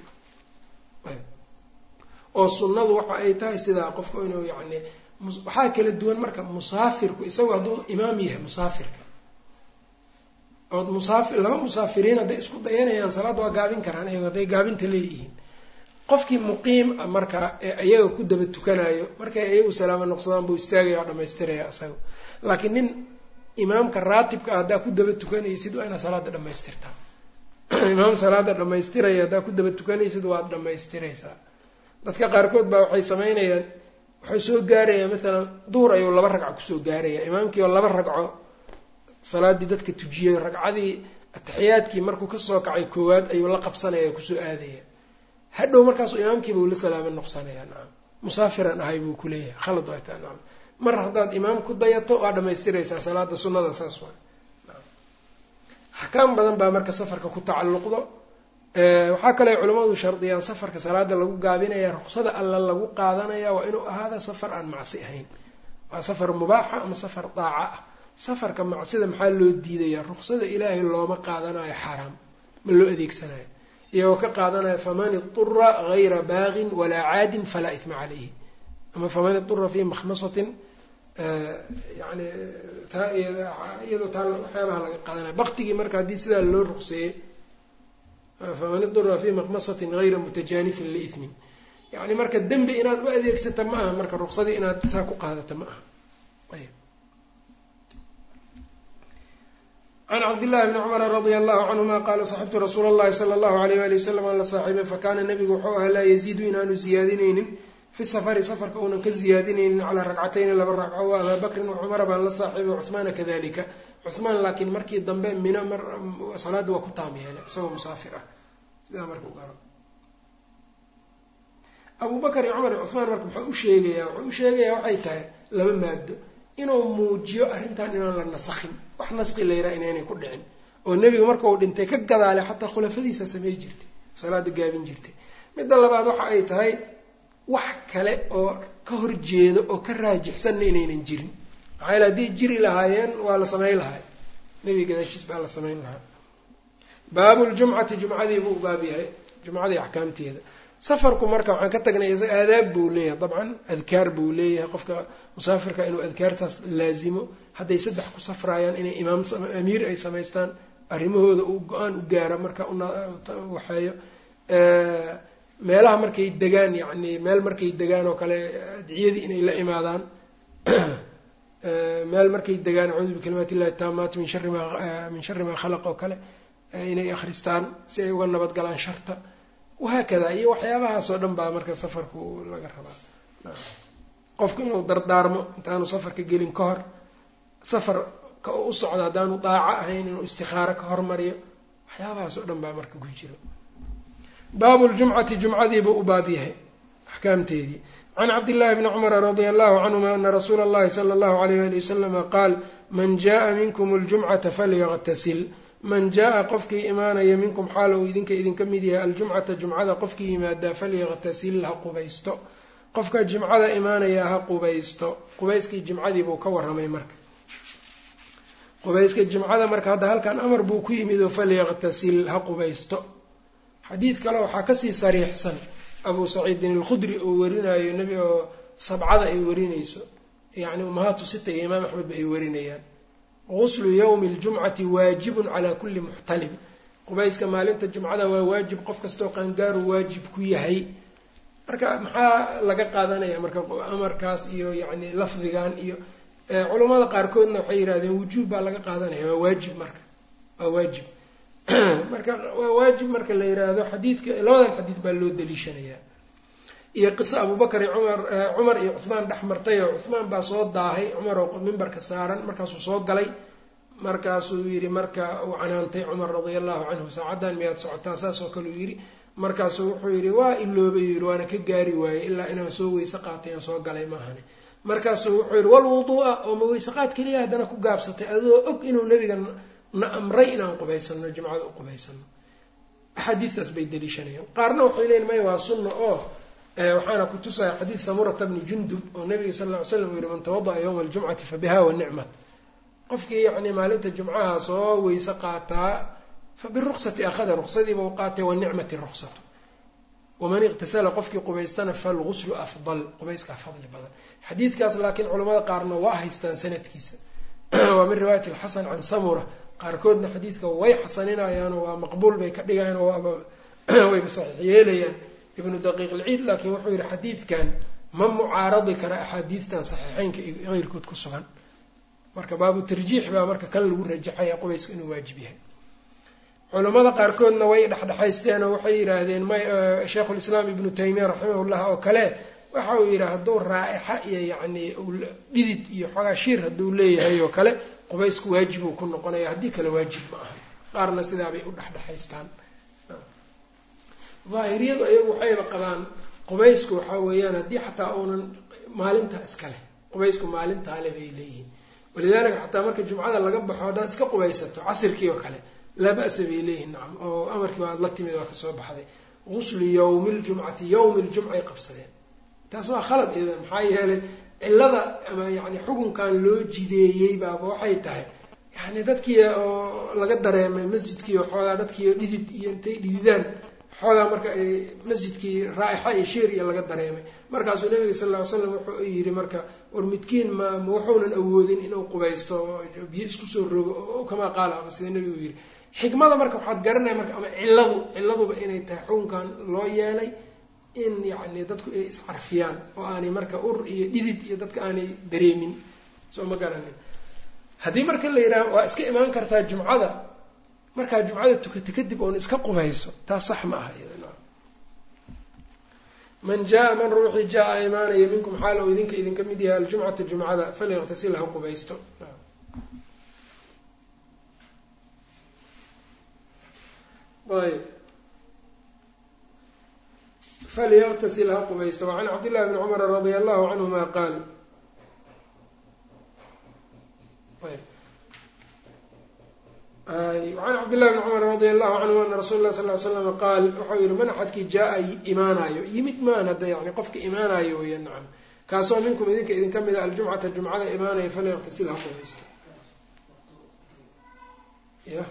oo sunnadu waxa ay tahay sidaa qofku inuu yacni waxaa kala duwan marka musaafirku isagu hadduu imaam yahay musaafirka ood musaafir laba musaafiriin hadday isku dayanayaan salaadda waa gaabin karaan iyago hadday gaabinta leeyihiin qofkii muqiim a marka ee iyaga ku daba tukanayo markay iyagu salaamo noqsadaan buu istaagaya waa dhamaystiraya isaga laakiin nin imaamka raatibka ah haddaa ku daba tukanaysid waa inaad salaada dhamaystirtaa imaam salaada dhamaystiraya haddaa ku daba tukanaysid waad dhamaystiraysaa dadka qaarkood baa waxay samaynayaan waxay soo gaarayaa maalan duhur ayuu laba ragco kusoo gaaraya imaamkii oo laba ragco salaadii dadka tujiyay ragcadii ataxiyaadkii markuu kasoo kacay koowaad ayuu la qabsanaya kusoo aadaya hadhow markaasu imaamkiiba uu la salaamo noqsanaya nacam musaafiran ahay buu kuleeyahay khalad waa taa nacam mar haddaad imaam ku dayato waa dhamaystiraysaa salaada sunnada saas waa axkaam badan baa marka safarka ku tacalluqdo waxaa kale culimmadu shardiyaan safarka salaada lagu gaabinaya ruqsada alla lagu qaadanaya waa inuu ahaada safar aan macsi ahayn waa safar mubaaxa ama safar daaca ah safarka macsida maxaa loo diidayaa ruqsada ilaahay looma qaadanayo xaaraam ma loo adeegsanayo iyagoo ka qaadanaya faman idura hayra baagin walaa caadin falaa ihma calayhi ama faman idura fii makhmasatin yani taa iyadoo taa waxyaabaha laga qaadanaya baktigii marka haddii sidaa loo ruqseeyey faman idura fii makhmasatin hayra mutajaanifin liithmin yani marka dembi inaad u adeegsata ma aha marka ruqsadii inaad saa ku qaadata ma aha ayb can cabdillahi bni cumara radia allahu canhuma qaala saxibtu rasuula allahi sala allahu alayh wali wasalam aan la saaxiibay fakaana nabigu wuxuu ahaa laa yaziidu inaanu ziyaadinaynin fi safari safarka uunan ka ziyaadinaynin calaa ragcatayni laba ragco wa abaa bakrin wa cumara baan la saaxiibay cuhmaana kadalika cuhmaan laakiin markii dambe mina mar salaadda waa ku taam yeelay isagoo musaafir ah sidaa marka u garo abu bakar iyo cumar iyo cuhmaan marka muxuu u sheegayaa wuxuu u sheegayaa waxay tahay laba maado inuu muujiyo arrintan inaan la nasakhin wax naski layraa inaynay ku dhicin oo nebiga marka uu dhintay ka gadaalay xataa khulafadiisa samey jirtay salaada gaabin jirtay midda labaad waxa ay tahay wax kale oo ka horjeedo oo ka raajixsanna inaynan jirin maxaa yaele haddii jiri lahaayeen waa la samayn lahay nebiga gadaashiis baa la samayn lahaa baabu ljumcati jumcadii buu baab yahay jumcadii axkaamteeda safarku marka waxaan ka tagnay isaga aadaab buu leeyahay dabcan adkaar buu leeyahay qofka musaafirka inuu adkaartaas laazimo hadday saddex ku safraayaan inay imaam amiir ay samaystaan arrimahooda uu go-aan u gaaro marka uwaxeeyo meelaha markay degaan yacni meel markay degaan oo kale adciyadii inay la imaadaan meel markay degaan acuudu bikalimaat illahi taamaat min shari ma min shari maa khalaq oo kale inay akhristaan si ay uga nabadgalaan sharta wahaakada iyo waxyaabahaasoo dhan baa marka safarku laga rabaa qofku inuu dardaarmo intaanu safarka gelin ka hor safarka u socdo haddaanu daaco ahayn inuu istikaaro ka hormariyo waxyaabahaasoo dhan baa marka ku jiro baabu ljumcati jumcadiibuu u baab yahay axkaamteedii can cabdillahi bni cumara radia allahu canhuma ana rasuula allahi sala allahu alayh ali wasalama qaal man jaءa minkum اljumcata falyaqtasil man jaa-a qofkii imaanaya minkum xaal uu idinka idinka mid yahay aljumcata jumcada qofkii yimaadaa falyaqtasil ha qubaysto qofka jimcada imaanaya ha qubaysto qubayskii jimcadiibuu ka warramay marka qubayska jimcada marka hadda halkan amar buu ku yimid oo falyaqtasil ha qubaysto xadiid kale waxaa kasii sariixsan abuu saciidin alkhudri oo warinayo nebi oo sabcada ay warinayso yacni umahaatu sita iyo imaam axmedba ay warinayaan guslu yowmi ljumcati waajibun calaa kulli muxtalim qubayska maalinta jumcada waa waajib qof kastoo qaangaaru waajib ku yahay marka maxaa laga qaadanaya marka amarkaas iyo yacni lafdigan iyo culammada qaarkoodna waxay yidhahdeen wujuub baa laga qaadanaya waa waajib marka waa waajib marka waa waajib marka la yidhaahdo xadiidka labadan xadiid baa loo daliishanayaa iyo qiso abubakar iyo cumar cumar iyo cuhmaan dhex martay oo cuhmaan baa soo daahay cumar oo mimbarka saaran markaasuu soo galay markaasuu yidhi marka uu canaantay cumar radia allahu canhu saacaddan miyaad socotaa saas oo kale uu yidhi markaasuu wuxuu yidhi waa iloobay yidhi waana ka gaari waayey ilaa inaan soo weyse qaatay aan soo galay maahane markaasuu wuxuu yidhi walwuduu'a oo ma weyse qaad keliya haddana ku gaabsatay adoo og inuu nabiga na amray inaan qubaysano jimcada u qubaysano axaadiistaas bay daliishanayaan qaarna waxay leeyiin maya waa sunna oo waxaana ku tusaya xadiid samurata bni jundub oo nabiga sal ll ly slam uu yihi man tawada'a yowma aljumcati fa biha wa nicmat qofkii yacni maalinta jumcaha soo weyse qaataa fa biruksati akhada ruksadiiba u qaatay wa nicmati ruksatu waman iqtasala qofkii qubaystana falguslu afdal qubayskaa fadli badan xadiidkaas laakiin culamada qaarna waa haystaan sanadkiisa waa min riwaayati alxasan can samura qaarkoodna xadiidka way xasaninayaanoo waa maqbuul bay ka dhigayaan oo waaba wayba saxiix yeelayaan ibnu daqiiq ilciid laakiin wuxuu yihi xadiidkan ma mucaaradi kara axaadiidtan saxiixeynka iyo keyrkood ku sugan marka baabu tarjiix baa marka kan lagu rajaxaya qubayska inuu waajib yahay culamada qaarkoodna way dhexdhexaysteen oo waxay yidhaahdeen may sheikhulislaam ibnu taymiya raximahullah oo kale waxa uu yidhi hadduu raa'ixa iyo yacni dhidid iyo xoogaa shiir hadduu leeyahay oo kale qubaysku waajibuu ku noqonaya haddii kale waajib ma aha qaarna sidaabay u dhexdhexaystaan daahiriyadu ayagu waxayba qabaan qubaysku waxaa weeyaan haddii xataa uunan maalintaa iska leh qubaysku maalintaa le bay leeyihiin walidaalika xataa marka jumcada laga baxo haddaad iska qubaysato casirkii oo kale laa ba'sa bay leeyihiin nacam oo amarkii waad la timid waa kasoo baxday guslu yowmi ljumcati yowmi ljumcay qabsadeen taas waa khalad iyada maxaa yeelay cillada ama yani xukunkan loo jideeyey baaba waxay tahay yani dadkii oo laga dareemay masjidkii oo xoogaa dadkii oo dhidid iyo intay dhididaan xoogaa marka ay masjidkii raa'ixa iyo shiir iyo laga dareemay markaasuu nabiga sal lla ly slam wuxuu yidhi marka war midkiin ma ma wuxuunan awoodin inuu qubaysto biyo isku soo rogo oo kamaa qaala ama sida nabigu yidhi xikmada marka waxaad garanaya marka ama cilladu cilladuba inay tahay xukunkan loo yeelay in yacni dadku ay iscarfiyaan oo aanay marka ur iyo dhidid iyo dadka aanay dareemin soo ma garanin haddii marka la yidhaha waa iska imaan kartaa jumcada markaa jumcada tukata kadib oon iska qubayso taas sax ma aha iyada man jaa man ruuxii jaa-a imaanaya minkum xaal ou idinka idinka mid yahay aljumcata jumcada falyaqtasil ha qubaysto ayb falyaqtasil ha qubaysto wacan cabdillahi bni cumara radia allahu canhuma qaal wacan cabdillahi bni cumar radia allahu canhu ana rasuula lah sal ly slama qaal waxau yihi man axadkii jaa-a imaanayo yimid maan hadda yani qofka imaanayo weya nacam kaasoo minkum idinka idinka mid a aljumcata jumcada imaanaya falyaqtasil ha qubaysto ya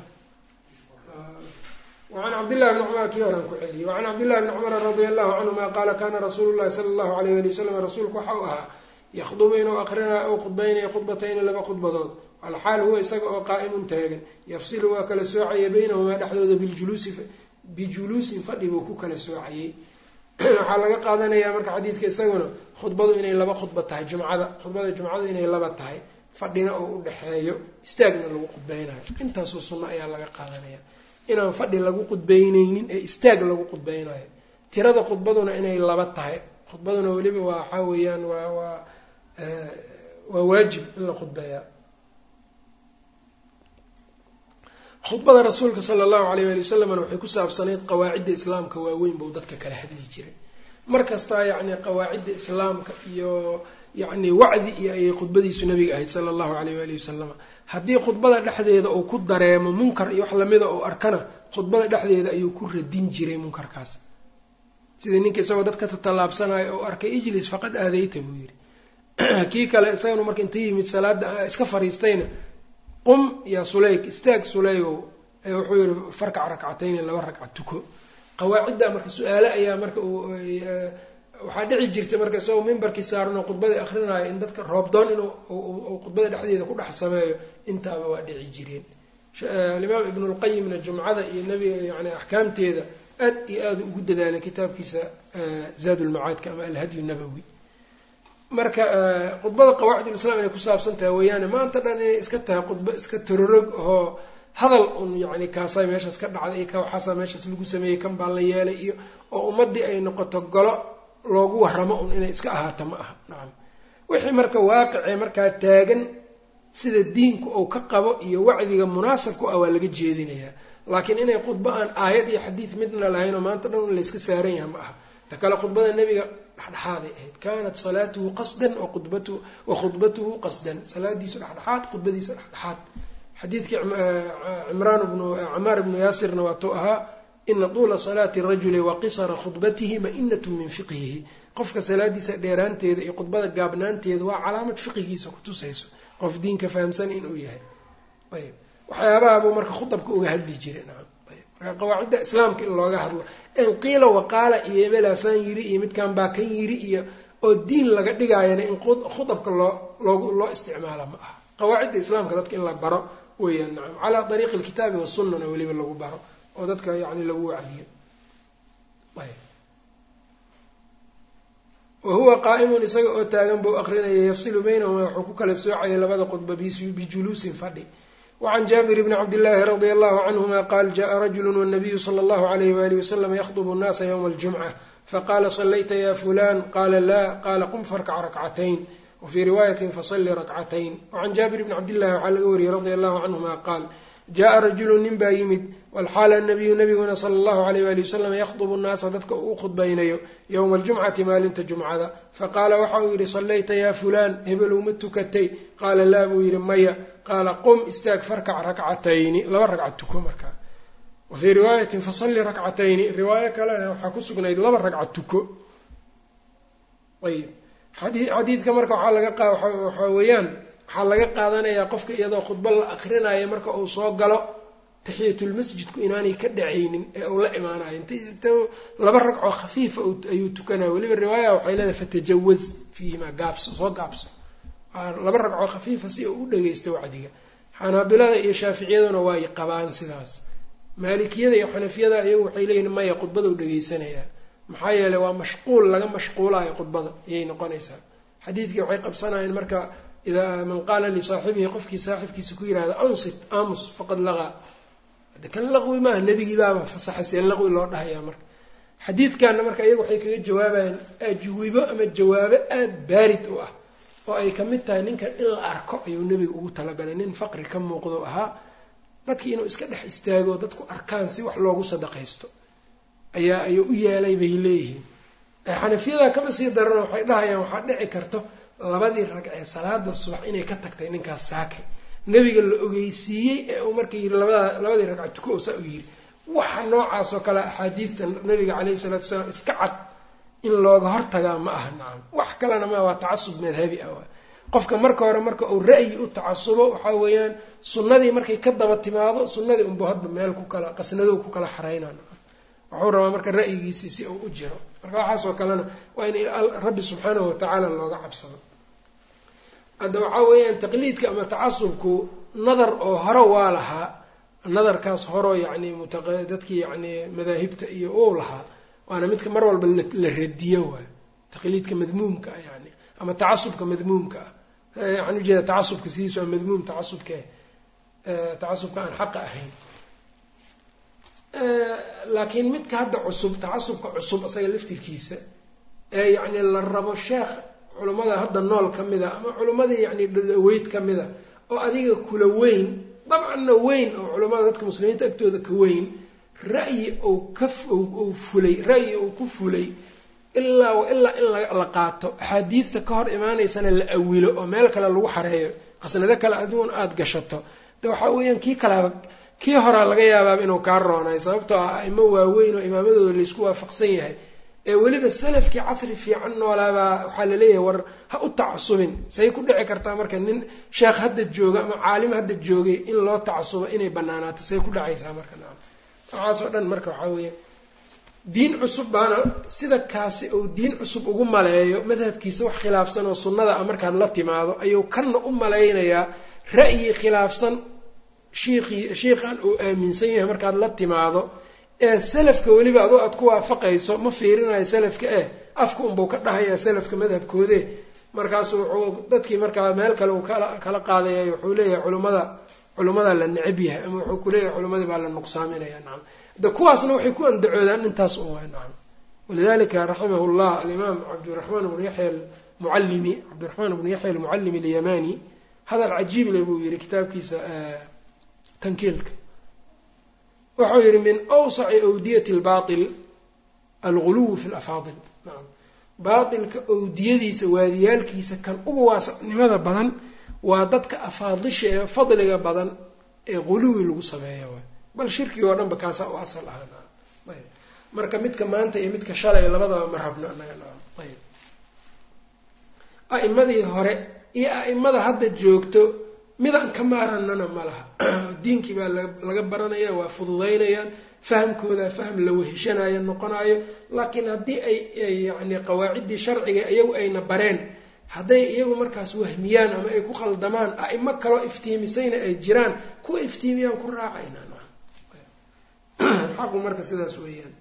wacan cabdillahi bni cumar kii horan ku celiyey wacan cabdillahi bni cumara radia allahu canhuma qaala kana rasuulu llahi sala allahu alayh ali wasalam rasuulku waxa uu ahaa yakhdubu inuu aqrinayo ou khudbaynayo khudbatayni laba khudbadood alxaal huwa isaga oo qaa'imun taagan yafsilu waa kala soocaya baynahumaa dhexdooda biljuluusi bijuluusin fadhi buu ku kala soocayey waxaa laga qaadanayaa marka xadiidka isaguna khudbadu inay laba khudba tahay jumcada khudbada jumcadu inay laba tahay fadhina oo u dhexeeyo istaagna lagu khudbeynayo intaasoo sunno ayaa laga qaadanaya inaan fadhi lagu khudbeyneynin ee istaag lagu khudbeynayo tirada khudbaduna inay laba tahay khudbaduna weliba waa waxaa weeyaan waa waa waa waajib in la khudbeeyaa khudbada rasuulka sala allahu alayh ali wasalamna waxay ku saabsanayd qawaacidda islaamka waaweyn buu dadka kala hadli jiray mar kastaa yacni qawaacidda islaamka iyo yacni wacdi iyo ayay khudbadiisu nabiga ahayd sala allahu caleyh waalihi wasalama haddii khudbada dhexdeeda uu ku dareemo munkar iyo wax lamida uu arkana khudbada dhexdeeda ayuu ku radin jiray munkarkaas sida ninka isagoo dadka tatallaabsanayo oo arkay ijlis faqad aadayta buu yidhi kii kale isagana marka inta yimid salaada iska fariistayna qum yaa suleyk istaag suleygow wuxuu yihi farkac rakcatayni laba ragca tuko qawaacidda marka su-aale ayaa marka waxaa dhici jirtay marka isagoo mimbarkii saaranoo khudbadii akrinaayo in dadka roobdoon inuu khudbada dhexdeeda ku dhex sameeyo intaaba waa dhici jireen alimaam ibnulqayimna jumcada iyo nabiga yani axkaamteeda aad iyo aada ugu dadaalay kitaabkiisa zaad ulmacaadka ama alhadyu nabowi marka khudbada qawaacidulislam inay ku saabsan tahay weeyaane maanta dhan inay iska tahay khudbo iska tororog oo hadal un yani kaasaa meeshaas ka dhacday iyo ka waxaasaa meeshaas lagu sameeyey kan baa la yeelay iyo oo ummaddii ay noqoto golo loogu waramo un inay iska ahaato ma aha nacam wixii marka waaqicee markaa taagan sida diinku uu ka qabo iyo wacdiga munaasabku ah waa laga jeedinayaa laakiin inay khudbo aan aayad iyo xadiid midna lahayn oo maanta dhan layska saaran yaha ma aha ta kale khudbada nebiga dhexdhexaaday ahayd kaanat salaatuhu qasdan wa khudbatuhu qasdan salaadiisu dhexdhexaad khudbadiisa dhexdhexaad xadiidkii cimraan bnu camaar ibnu yaasirna waatuu ahaa ina tuula salaati rajuli wa qisara khudbatihi ma-inatun min fiqhihi qofka salaadiisa dheeraanteeda iyo khudbada gaabnaanteeda waa calaamad fiqigiisa kutusayso qof diinka fahamsan inuu yahay ayb waxyaabahabuu marka khudabka uga hadli jiray nacam ayb marka qawaacidda islaamka in looga hadlo in qiila waqaala iyo ebelaasaan yiri iyo midkan baa kan yiri iyo oo diin laga dhigaayana in khudabka loo loogu loo isticmaala ma aha qawaacidda islaamka dadka in la baro weeyaan nacam calaa dariiqi alkitaabi wasunnana weliba lagu baro oo dadka yani lagu wacdiyo ayb wa huwa qaa'imun isaga oo taagan buu aqrinaya yafsilu baynahuma wuxuu ku kala soocayay labada khudba bijuluusin fadhi wacan jaabir bni cabdillaahi radia allahu canhuma qaal jaءa rajulu wanabiyu sala allahu alayh walihi wasalam yakdubu nnaasa ywma aljumca faqala salayta ya fulan qala la qala qum farkac rakcatayn wfii riwaayatin fasali rakcatayn wacan jaabir bni cabdillahi waxaa laga wariyey radia allahu canhuma qaal jaءa rajulu nin baa yimid walxaala anabiyu nabiguna sala allahu alayh wali wasalam yakhdubu nnaasa dadka uu u khudbaynayo yowma aljumcati maalinta jumcada faqaala waxa uu yidhi sallayta yaa fulaan hebelow ma tukatay qaala laa buu yidhi maya qaala qum istaag farkac rakcatayni laba ragca tuko markaa wa fii riwaayatin fasalli rakcatayni riwaayo kalena waxaa ku sugnayd laba ragca tuko ayb xadiidka marka waxaa laga qa waxaa weeyaan waxaa laga qaadanayaa qofka iyadoo khudba la akrinayo marka uu soo galo taxiyatulmasjidku inaanay ka dhacaynin ee uu la imaanayo int laba ragcoo khafiifa ayuu tukanaya weliba riwaaya waxay leedahay fatajawaz fiihimaa gaabso soo gaabso laba ragcoo khafiifa si uu u dhageysto wacdiga xanaabilada iyo shaaficiyaduna way qabaan sidaas maalikiyada iyo xanafiyada iyagu waxay leeyihin maya khudbadau dhegeysanayaa maxaa yeeley waa mashquul laga mashquulayo khudbada ayay noqonaysaa xadiidkii waxay qabsanayeen marka idaa man qaala lisaaxibihi qofkii saaxibkiisa ku yihahda ansit amus faqad laqaa kan laqwi maaha nebigii baaba fasaxay see laqwi loo dhahayaa marka xadiidkanna marka iyaga waxay kaga jawaabayaan ajwibo ama jawaabo aada baarid u ah oo ay kamid tahay ninkan in la arko ayuu nebiga ugu talagalay nin faqri ka muuqdo ahaa dadkii inuu iska dhex istaago dadku arkaan si wax loogu sadaqaysto ayaa ayuu u yeelay bay leeyihiin xanafiyada kama sii darano waxay dhahayaan waxaa dhici karto labadii ragcee salaada subax inay ka tagtay ninkaas saakay nebiga la ogeysiiyey ee uu marka yiri labada labadii ragca tuko saa u yiri waxa noocaas oo kale axaadiidta nabiga caleyhi isalaatu wasalaam iska cad in looga hortagaa ma aha nacam wax kalena ma waa tacasub madhabi ah waa qofka marka hore marka uu ra'yi u tacasubo waxaa weeyaan sunnadii markay ka daba timaado sunnadii unbu hadba meel ku kala qasnadow ku kala xareyna wuxuu rabaa marka ra'yigiisii si uu u jiro marka waxaasoo kalena waa in rabbi subxaanahu watacaala looga cabsado hadda waxaa weeyaan taqliidka ama tacasubku nadar oo hore waa lahaa nadarkaas horeo yacni dadkii yacni madaahibta iyo ou lahaa waana midka mar walba la radiyo waay taqliidka madmuumka ah yani ama tacasubka madmuumka ah waxaan ujeeda tacasubka sidiisu waa madmuum tacasubke tacasubka aan xaqa ahayn laakiin midka hadda cusub tacasubka cusub isaga laftirkiisa ee yacni la rabo sheekh culummada hadda nool ka mida ama culummadii yacni dhadaweyd ka mida oo adiga kula weyn dabcanna weyn oo culummada dadka muslimiinta agtooda ka weyn ra'yi ou ka ou fulay ra'yi ou ku fulay ilaa wa ilaa in la qaato axaadiidta ka hor imaanaysana la awilo oo meel kale lagu xareeyo qasnado kale aduun aada gashato de waxaa weeyaan kii kalaaba kii horaa laga yaabaaba inuu kaa roonayo sababtoo ah aimo waaweyn oo imaamadooda laysku waafaqsan yahay ee weliba salafkii casri fiican noolaabaa waxaa laleeyahay war ha u tacasubin say ku dhici kartaa marka nin sheekh hadda jooga ama caalim hadda joogay in loo tacasubo inay banaanaato say ku dhacaysaa marka nacam waxaasoo dhan marka waxaa weeye diin cusub baana sida kaasi uu diin cusub ugu maleeyo madhabkiisa wax khilaafsan oo sunnada ah markaad la timaado ayuu kanna u malaynayaa ra'yi khilaafsan shiikhii shiikhan uu aaminsan yahay markaad la timaado ee salafka weliba adu aad ku waafaqayso ma fiirinayo salafka eh afka unbuu ka dhahayaa salafka madhabkoode markaasu wuxuu dadkii markaa meel kale uu kala kala qaadaya wuxuu leeyahay culimmada culimmadaa la necab yahay ama wuxuu kuleeyahay culimmadii baa la nuqsaaminaya nacam de kuwaasna waxay ku andacoodaan intaas un waay nacam walidalika raximahu llah alimaam cabdiraxmaan bnu yaxya almucallimi cabdiraxmaan bnu yaxya almucallimi alyamani hadal cajiib le buu yihi kitaabkiisa tankiilka wuxuu yihi min awsaci awdiyati lbail alguluwu fi lafaadil nacam baatilka awdiyadiisa waadiyaalkiisa kan ugu waasacnimada badan waa dadka afaadisha ee fadliga badan ee guluwi lagu sameeya waay bal shirkigi oo dhan ba kaasaa u asal ahaa nacam ayb marka midka maanta iyo midka shalay labadaba ma rabno anaga nacam ayb a'imadii hore iyo a'imada hadda joogto midaan ka maaranana ma laha diinkii baa laga baranaya waa fududaynayaan fahamkooda faham la weheshanaayo noqonayo laakiin haddii ay yani qawaaciddii sharciga iyagu ayna bareen hadday iyagu markaas wahmiyaan ama ay ku khaldamaan a'imo kaloo iftiimisayna ay jiraan kuwa iftiimiyaan ku raacayna xaqu marka sidaas weeyaan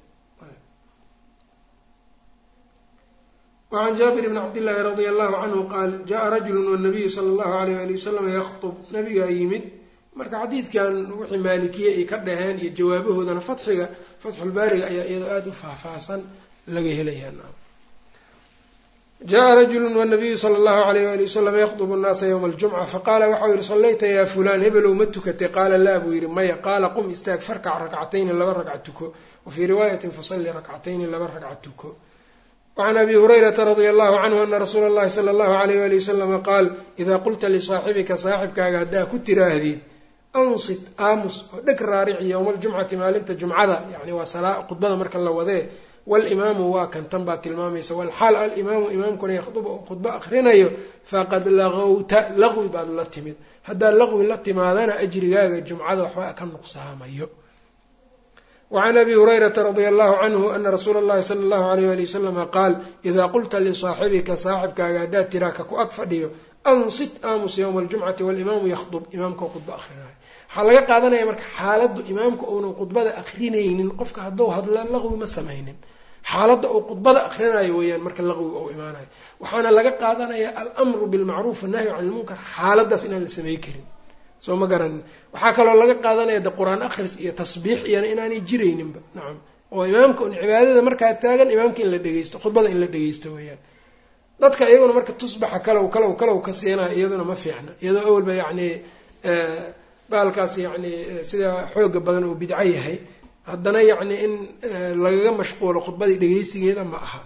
wacan jaabir bni cabdillaahi radia allahu canhu qaal jaa rajulu wanabiyu sala allahu alayh ali wasalam yakhtub nabigaa yimid marka xadiidkan wixii maalikiye ay ka dhaheen iyo jawaabahoodana fatxiga fatxulbaariga ayaa iyadoo aada u faahfaahsan laga helayaa jaءa rajulu wnabiyu sala allahu alayh ali wasalam yakdubu nnaasa ywma aljumca faqaala waxau yihi sallayta yaa fulaan hebelow ma tukatay qaala laa buu yihi maya qaala qum istaag farkac rakcatayni laba ragca tuko wafii riwaayatin fasalli rakcatayni laba ragca tuko wacan abi hurayrata radia allahu canhu ana rasuula اllahi sala allahu alayh ali wasalama qaal idaa qulta lisaaxibika saaxibkaaga haddaa ku tiraahdid ansit aamus oo dheg raarici yowma aljumcati maalinta jumcada yani waa salaa khudbada marka la wadee walimaamu waa kan tan baa tilmaamaysa walxaal alimaamu imaamkuna yakhduba oo khudbo akrinayo faqad laqowta laqwi baad la timid haddaa laqwi la timaadana ajrigaaga jumcada waxba ka nuqsaamayo wacan abi hurayrata radia allahu canhu ana rasuula allahi sala allahu alayh ali wasalama qaal idaa qulta lisaaxibika saaxibkaaga haddaad tiraa ka ku ag fadhiyo ansit aamus yowma aljumcati walimaamu yakhdub imaamkao khudbo akrinayo waxaa laga qaadanaya marka xaaladdu imaamka uunan khudbada akrinaynin qofka hadduu hadla laqwi ma samaynin xaaladda uu khudbada akrinayo weeyaan marka laqwiga uu imaanayo waxaana laga qaadanaya alamru bilmacruuf annahyu can ilmunkar xaaladdaas inaan la samey karin soo ma garanin waxaa kaloo laga qaadanaya de qur-aan akhris iyo tasbiix iyana inaanay jirayninba nacam oo imaamka un cibaadada markaa taagan imaamka in la dhegeysto khudbada in la dhegeysto weeyaan dadka iyaguna marka tusbaxa kalow kalow kalow ka siinayo iyaduna ma fiicna iyadoo awalba yacni baalkaas yacni sida xooga badan uu bidco yahay haddana yacni in lagaga mashquulo khudbadii dhegeysigeeda ma aha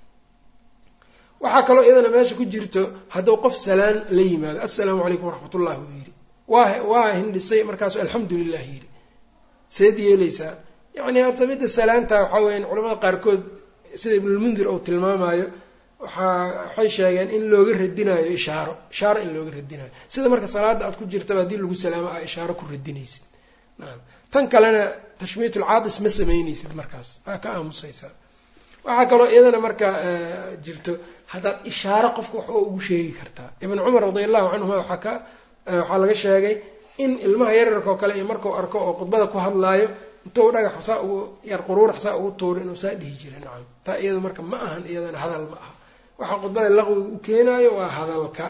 waxaa kaloo iyadana meesha ku jirto hadduu qof salaan la yimaado assalaamu calaykum waraxmat ullah buu yidhi waa waa hindhisay markaasu alxamdu lilah yidhi seed yeeleysaa yacni horta midda salaanta waxaa weeyaan culamada qaarkood sida ibnulmundir uu tilmaamayo waxaa waxay sheegeen in looga radinayo ishaaro ishaaro in looga radinayo sida marka salaada aad ku jirtaba haddii lagu salaamo aa ishaaro ku radinaysid nacam tan kalena tashmiitulcaadis ma samaynaysid markaas waa ka aamusaysaa waxaa kaloo iyadana marka jirto haddaad ishaaro qofka wax oo ugu sheegi kartaa ibn cumar radi allahu canhuma waxaa ka waxaa laga sheegay in ilmaha yararkao kale iyo markuu arko oo khudbada ku hadlaayo intuu dhagax saa ugu yar quruurax saa ugu tuuro inuu saa dhihi jiray nacam taa iyada marka ma ahan iyadana hadal ma aha waxaa khudbada laqwiga u keenaayo waa hadalka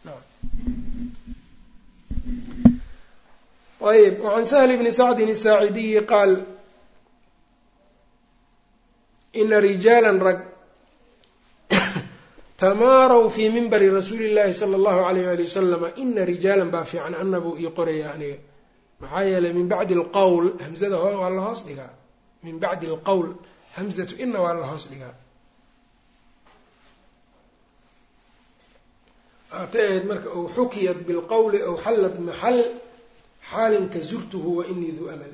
ayb wacan sahl bni sacdin isaacidiyi qaal ina rijaala rag tamaaraw fii mimbari rasuuli llahi sala allahu alayh ali wasalama ina rijaalan baa fiican ana buu ii qoraya aniga maxaa yeelay min bacdi alqowl hamzada waa la hoos dhigaa min bacdi alqowl hamzatu ina waa la hoos dhigaa hatay ahayd marka ow xukiyat bilqowli ow xallat maxal xaalin ka zurtuhu wa inii duu amal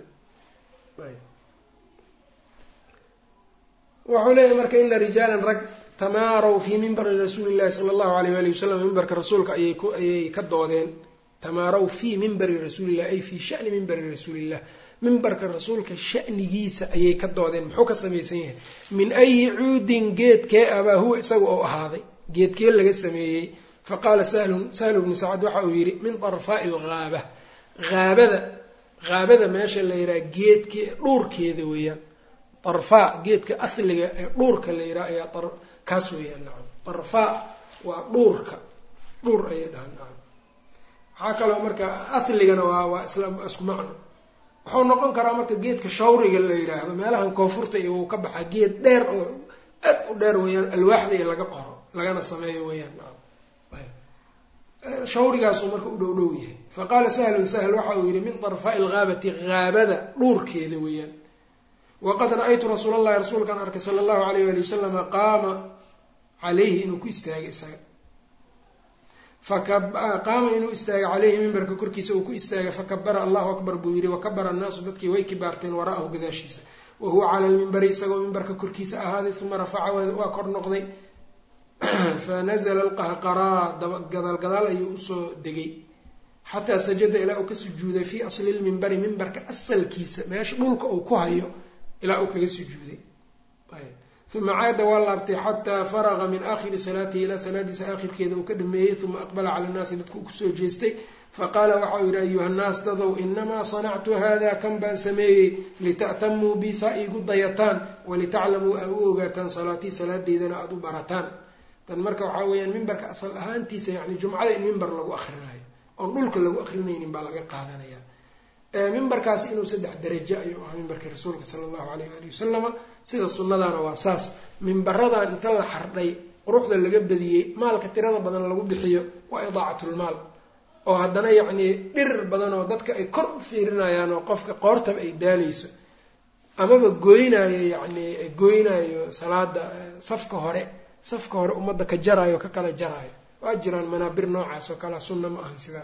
wuxuu leeyahy marka ina rijaalan rag tamaarow fii mimbari rasuuli llahi sala allahu alayh wali wasalam mimbarka rasuulka ayay ku ayay ka doodeen tamaarow fii mimbari rasuulillah ay fii shani mimbari rasuulillah mimbarka rasuulka shanigiisa ayay ka doodeen muxuu ka samaysan yahay min ayi cuudin geedkee abaa huwa isaga oo ahaaday geedkee laga sameeyey faqaala sahlun sahlu bnu sacad waxa uu yidhi min darfaai alghaaba haabada haabada meesha la yidhaha geedke dhuurkeeda weeyaan darfaa geedka asliga ee dhuurka la yidhaha ayaa kaas weeyaan nacam darfaa waa dhuurka dhuur ayay dhahaan nacam waxaa kaloo marka asligana waa waa isla isku macno wuxuu noqon karaa marka geedka shawriga la yidhaahdo meelahan koonfurta iyo uu ka baxaa geed dheer oo aad u dheer weeyaan alwaaxda iyo laga qoro lagana sameeyo weeyaan nacam shawrigaasuu marka u dhow dhow yahay faqaala sahlun sahl waxa uu yihi min darfaai alghaabati haabada dhuurkeeda weeyaan waqad ra-aytu rasuul allahi rasuulkaan arkay sala allahu alayh wali wasalama qaama calayhi inuu ku istaagay isaga faqaama inuu istaagay caleyhi mimbarka korkiisa uu ku istaagay fakabara allahu akbar buu yihi wakabara annaasu dadkii way kibaarteen wara'ahu gadaashiisa wa huwa cala lmimbari isagoo mimbarka korkiisa ahaaday uma rafaca waa kor noqday fanazla alqahqaraa gadaal gadaal ayuu usoo degay xataa sajada ilaa uu ka sujuuday fii asli lmimbari mimbarka asalkiisa meesha dhulka uu ku hayo ilaa uu kaga sujuuday uma caada waa laabtay xataa faraqa min aakhiri salaatihi ilaa salaadiisa aakhirkeeda uu ka dhameeyey uma aqbala cala nnaasi dadku uu kusoo jeestay faqaala waxau yihi ayuha nnaas dadow inamaa sanactu hada kan baan sameeyey lita'tamuu bi saa iigu dayataan walitaclamuu aa u ogaataan salaatii salaadeydana aada u barataan tan marka waxaa weeyaan mimbarka asal ahaantiisa yani jumcada in mimbar lagu akrinaayo oon dhulka lagu akrinaynin baa laga qaadanaya mimbarkaasi inuu saddex darajo ayuu ahaa mimbarka rasuulka sala allahu alayh ali wasalama sida sunnadana waa saas mimbaradan inta la xardhay quruxda laga badiyey maalka tirada badan lagu bixiyo waa idaacatlmaal oo haddana yacnii dhirir badan oo dadka ay kor u fiirinayaan oo qofka qoortaba ay daalayso amaba gooynaayo yacnii gooynaayo salaada safka hore safka hore ummadda ka jaraayo ka kala jaraayo waa jiraan manaabir noocaas oo kalea sunna ma ahan sidaa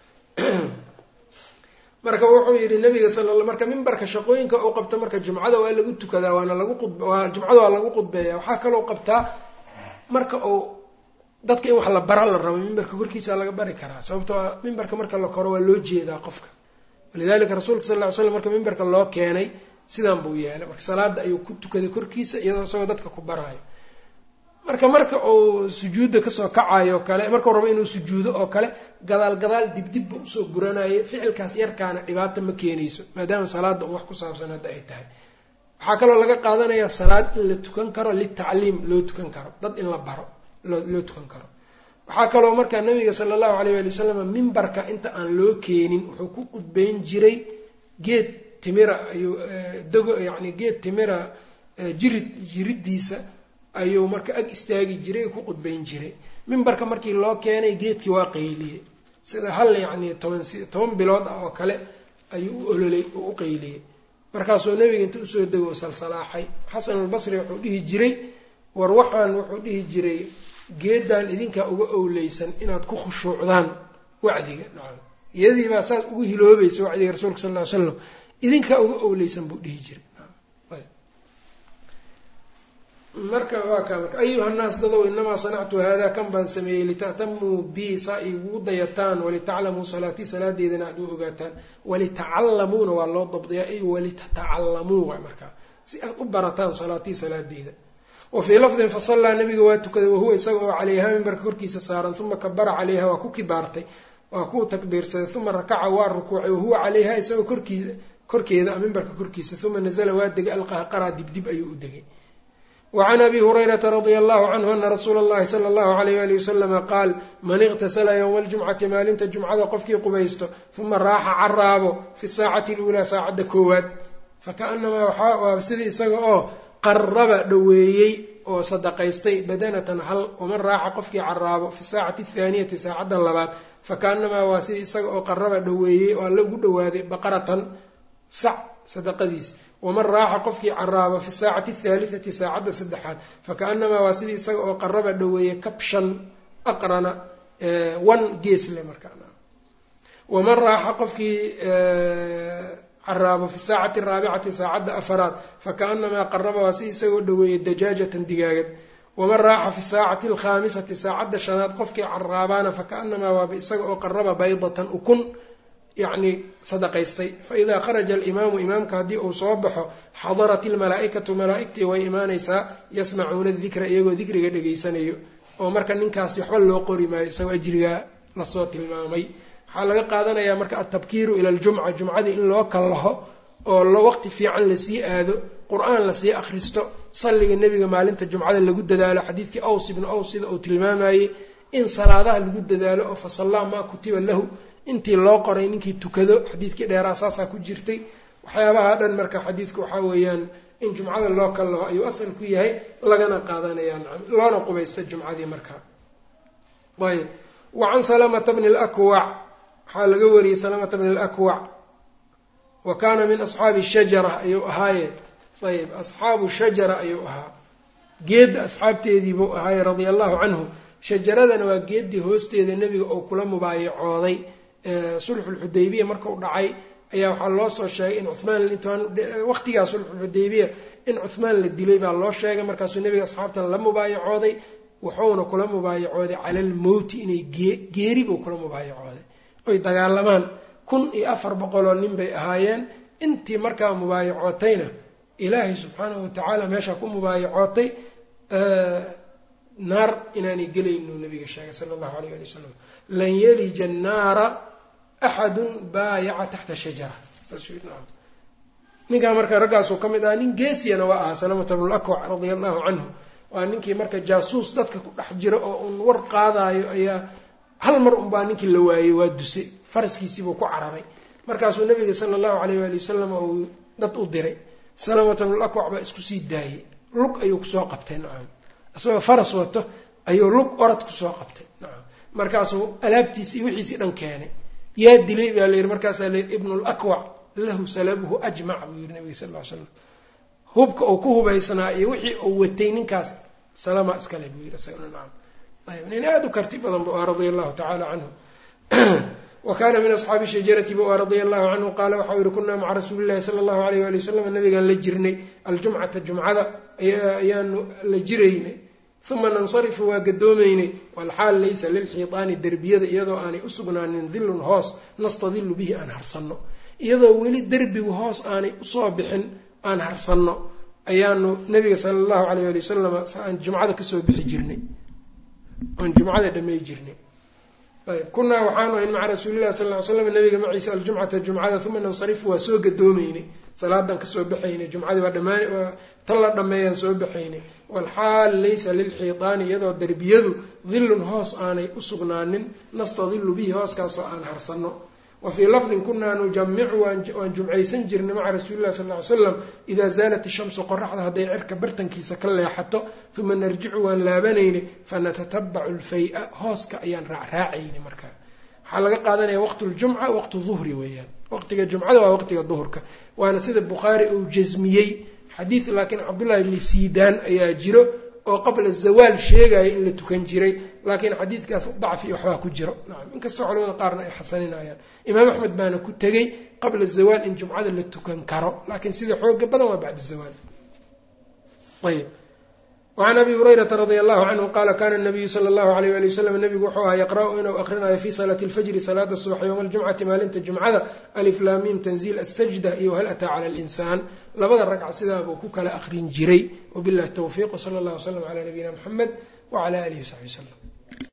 marka wuxuu yidhi nabiga sal marka mimbarka shaqooyinka uu qabto marka jumcada waa lagu tukadaa waana lagu qudwaa jumcada waa lagu qudbeeya waxaa kaloo qabtaa marka uu dadka in wax la bara la rabo mimbarka korkiisa laga bari karaa sababtoo a mimbarka marka la koro waa loo jeedaa qofka walidalika rasuulka sal ly slam marka mimbarka loo keenay sidaan buu yeelay marka salaada ayuu ku tukaday korkiisa iyadoo isagoo dadka ku baraayo marka marka uu sujuudda kasoo kacayo kale markuu rabo inuu sujuudo oo kale gadaal gadaal dibdibba usoo guranayo ficilkaas yarkaana dhibaata ma keenayso maadaama salaada un wax ku saabsan hadda ay tahay waxaa kaloo laga qaadanayaa salaad in la tukan karo litacliim loo tukan karo dad in la baro loo tukan karo waxaa kaloo markaa nabiga sala allahu alayh ali wasalam mimbarka inta aan loo keenin wuxuu ku qudbeyn jiray geed timira ayuu dago yacni geed timira jirid jiriddiisa ayuu marka ag istaagi jiray ku qudbeyn jiray mimbarka markii loo keenay geedkii waa qayliyey sida hal yacni toban toban bilood ah oo kale ayuu u ololay oo u qayliyey markaasuu nebiga inta usoo dego salsalaaxay xasan albasri wuxuu dhihi jiray war waxaan wuxuu dhihi jiray geedan idinkaa uga owleysan inaad ku khushuucdaan wacdiga nacam iyadii baa saas ugu hiloobaysa wacdiga rasuulka sal ly slam idinkaa uga owleysan buu dhihi jiray marka waa kaa marka ayuha nnaas dadow inamaa sanactu hada kan baan sameeyey lita'tamuu bi saa igugu dayataan walitaclamuu salaatii salaadeedana aad u ogaataan walitacalamuuna waa loo dabdiyaa ay walitatacallamuu waa markaa si aad u barataan salaatii salaadeeda wa fii lafdin fasallaa nabiga waa tukaday wahuwa isaga oo calayha mimbarka korkiisa saaran uma kabara calayha waa ku kibaartay waa ku takbiirsaday uma rakaca waa rukuucay wahuwa calayha isagoo korkiisa korkeeda mimbarka korkiisa uma nazla waa degay alqahqaraa dibdib ayuu u degay wacan abi hurayrata radia allahu canhu ana rasuula allahi sala allahu alayh ali wasalama qaal man iqtasala yowma aljumcati maalinta jumcada qofkii qubaysto uma raaxa caraabo fi saacati luulaa saacadda koowaad fakaanamaa waa sidii isaga oo qaraba dhoweeyey oo sadaqaystay badanatan hal waman raaxa qofkii caraabo fi saacati athaaniyati saacadda labaad fakaanamaa waa sidii isaga oo qaraba dhoweeyey oo alla ugu dhowaaday baqaratan sac sadaqadiis waman raaxa qofkii caraabo fi saacati athaalitati saacadda saddexaad fakaanamaa waa sidii isaga oo qaraba dhoweeyey kabshan aqrana wan geesle markaa waman raaxa qofkii caraabo fi saacati araabicati saacadda afaraad fakaanamaa qaraba waa si isagoo dhaweeyey dajaajatan digaagad waman raaxa fi saacati alkhaamisati saacadda shanaad qofkii caraabaana fakaanamaa waaba isaga oo qaraba baydatan ukun yacni sadaqaystay faidaa kharaja alimaamu imaamka haddii uu soo baxo xadarat ilmalaa-ikatu malaa-igtii way imaanaysaa yasmacuuna dikra iyagoo dikriga dhegaysanayo oo marka ninkaasi waxba loo qori maayo isagoo ajrigaa lasoo tilmaamay waxaa laga qaadanayaa marka altabkiiru ila aljumca jumcadii in loo kallaho oo waqti fiican lasii aado qur-aan lasii akhristo salliga nebiga maalinta jumcada lagu dadaalo xadiidkii aws ibnu aws sida uu tilmaamayey in salaadaha lagu dadaalo oo fasallaa maa kutiba lahu intii loo qoray ninkii tukado xadiidkii dheeraa saasaa ku jirtay waxyaabaha dhan marka xadiidku waxaa weeyaan in jumcada loo kallaho ayuu asal ku yahay lagana qaadanayaa nacam loona qubaysta jumcadii markaa ayb wa can salamata bni lakwac waxaa laga wariyey salamata bni alakwac wa kaana min asxaabi shajara ayuu ahaaye ayb asxaabu shajara ayuu ahaa geedda asxaabteediibuu ahaaye radia allahu canhu shajaradana waa geeddii hoosteeda nebiga oo kula mubaayacooday sulxulxudaybiya markau dhacay ayaa waxaa loo soo sheegay in cumaan waqtigaa sulxulxudaybiya in cuhmaan la dilay baa loo sheegay markaasuu nebiga asxaabtan la mubaayacooday wuxuuna kula mubaayacooday cala almowti inay geeri buu kula mubaayacooday oy dagaalamaan kun iyo afar boqoloo nin bay ahaayeen intii markaa mubaayacootayna ilaahay subxaanahu watacaala meeshaa ku mubaayacootay naar inaanay gelaynu nabiga sheegay sala allahu alayh ali wasalam lan yalija annaara axadun baayaca taxta shajara ninkaa marka raggaasuu ka mid ahaa nin geesiyana waa ahaa salamata bnulakwac radia allahu canhu waa ninkii marka jaasuus dadka ku dhex jira oo un war qaadaayo ayaa hal mar unbaa ninkii la waayey waa duse faraskiisiibuu ku cararay markaasuu nabiga sala allahu alayh waali wasalam uu dad u diray salamata bnulakwac baa isku sii daayey lug ayuu kusoo qabtay nacam isagoo faras wato ayuu lug orad kusoo qabtay nacam markaasuu alaabtiisi iyo wixiisii dhan keenay yaa dilay baa layidhi markaasaa layidhi ibnu lakwac lahu salabuhu ajmac buu yihi nabiga sal ll ly slam hubka uu ku hubaysnaa iyo wixii uu watay ninkaas salama iskale buu yidhi isagana nacam ayb nin aada u karti badan bu ah radia allahu tacaala canhu wa kaana min asxaabi shajarati bu ah radia allahu canhu qaala waxau yihi kunaa maca rasuuli llahi sala allahu alayh wali wasalam nabigaan la jirnay aljumcata jumcada ayaanu la jiraynay uma nansarifu waa gadoomaynay walxaal laysa lilxiitaani derbiyada iyadoo aanay u sugnaanin dilun hoos nastadilu bihi aan harsanno iyadoo weli derbigu hoos aanay usoo bixin aan harsanno ayaanu nabiga sala allahu alayh ali wasalam aan jumcada kasoo bixi jirnay aan jumcada dhamay jirnay ayb kunaa waxaanu ahayn maca rasuulillahi sal ly slam nabiga maciisa aljumcata jumcada uma nansarifu waa soo gadoomaynay salaadan kasoo baxaynay jumcadii waa dhamaan tan la dhameeyaan soo baxaynay walxaal laysa lilxiitaani iyadoo derbiyadu dilun hoos aanay u sugnaanin nastadilu bihi hooskaasoo aan harsanno wa fii lafdin kunaa nujamicu waan jumcaysan jirnay maca rasuuli llahi sal ly slam idaa zaalat ishamsu qoraxda hadday cirka bartankiisa ka leexato uma narjicu waan laabanaynay fanatatabacu lfay-a hooska ayaan raacraacaynay markaa waxaa laga qaadanaya waqtu ljumca waqtu duhri weeyaan waqtiga jumcada waa waqtiga duhurka waana sida bukhaari uu jasmiyey xadiid laakiin cabdullahi bni siidaan ayaa jiro oo qabla zawaal sheegaya in la tukan jiray laakiin xadiidkaas dacfi waxbaa ku jiro nacam inkastoo culamada qaarna ay xasaninayaan imaam axmed baana ku tegey qabla zawaal in jumcada la tukan karo laakiin sida xooga badan waa bacda zawaal ayb wacan abi hurayrata radia allahu canhu qaala kana nabiyu sala allahu alayh wali wasalam nabigu wuxuu ahaa yaqra-u inuu akrinayo fi salaati alfajri salaada subax yowma aljumcati maalinta jumcada aliflaamiim tanziil asajda iyo hal ataa cala alinsaan labada ragca sidaabuu ku kala akrin jiray wabillahi towfiiq wsala allah wslam cala nabiyina muxamed wacala alihi wasaxbi wslam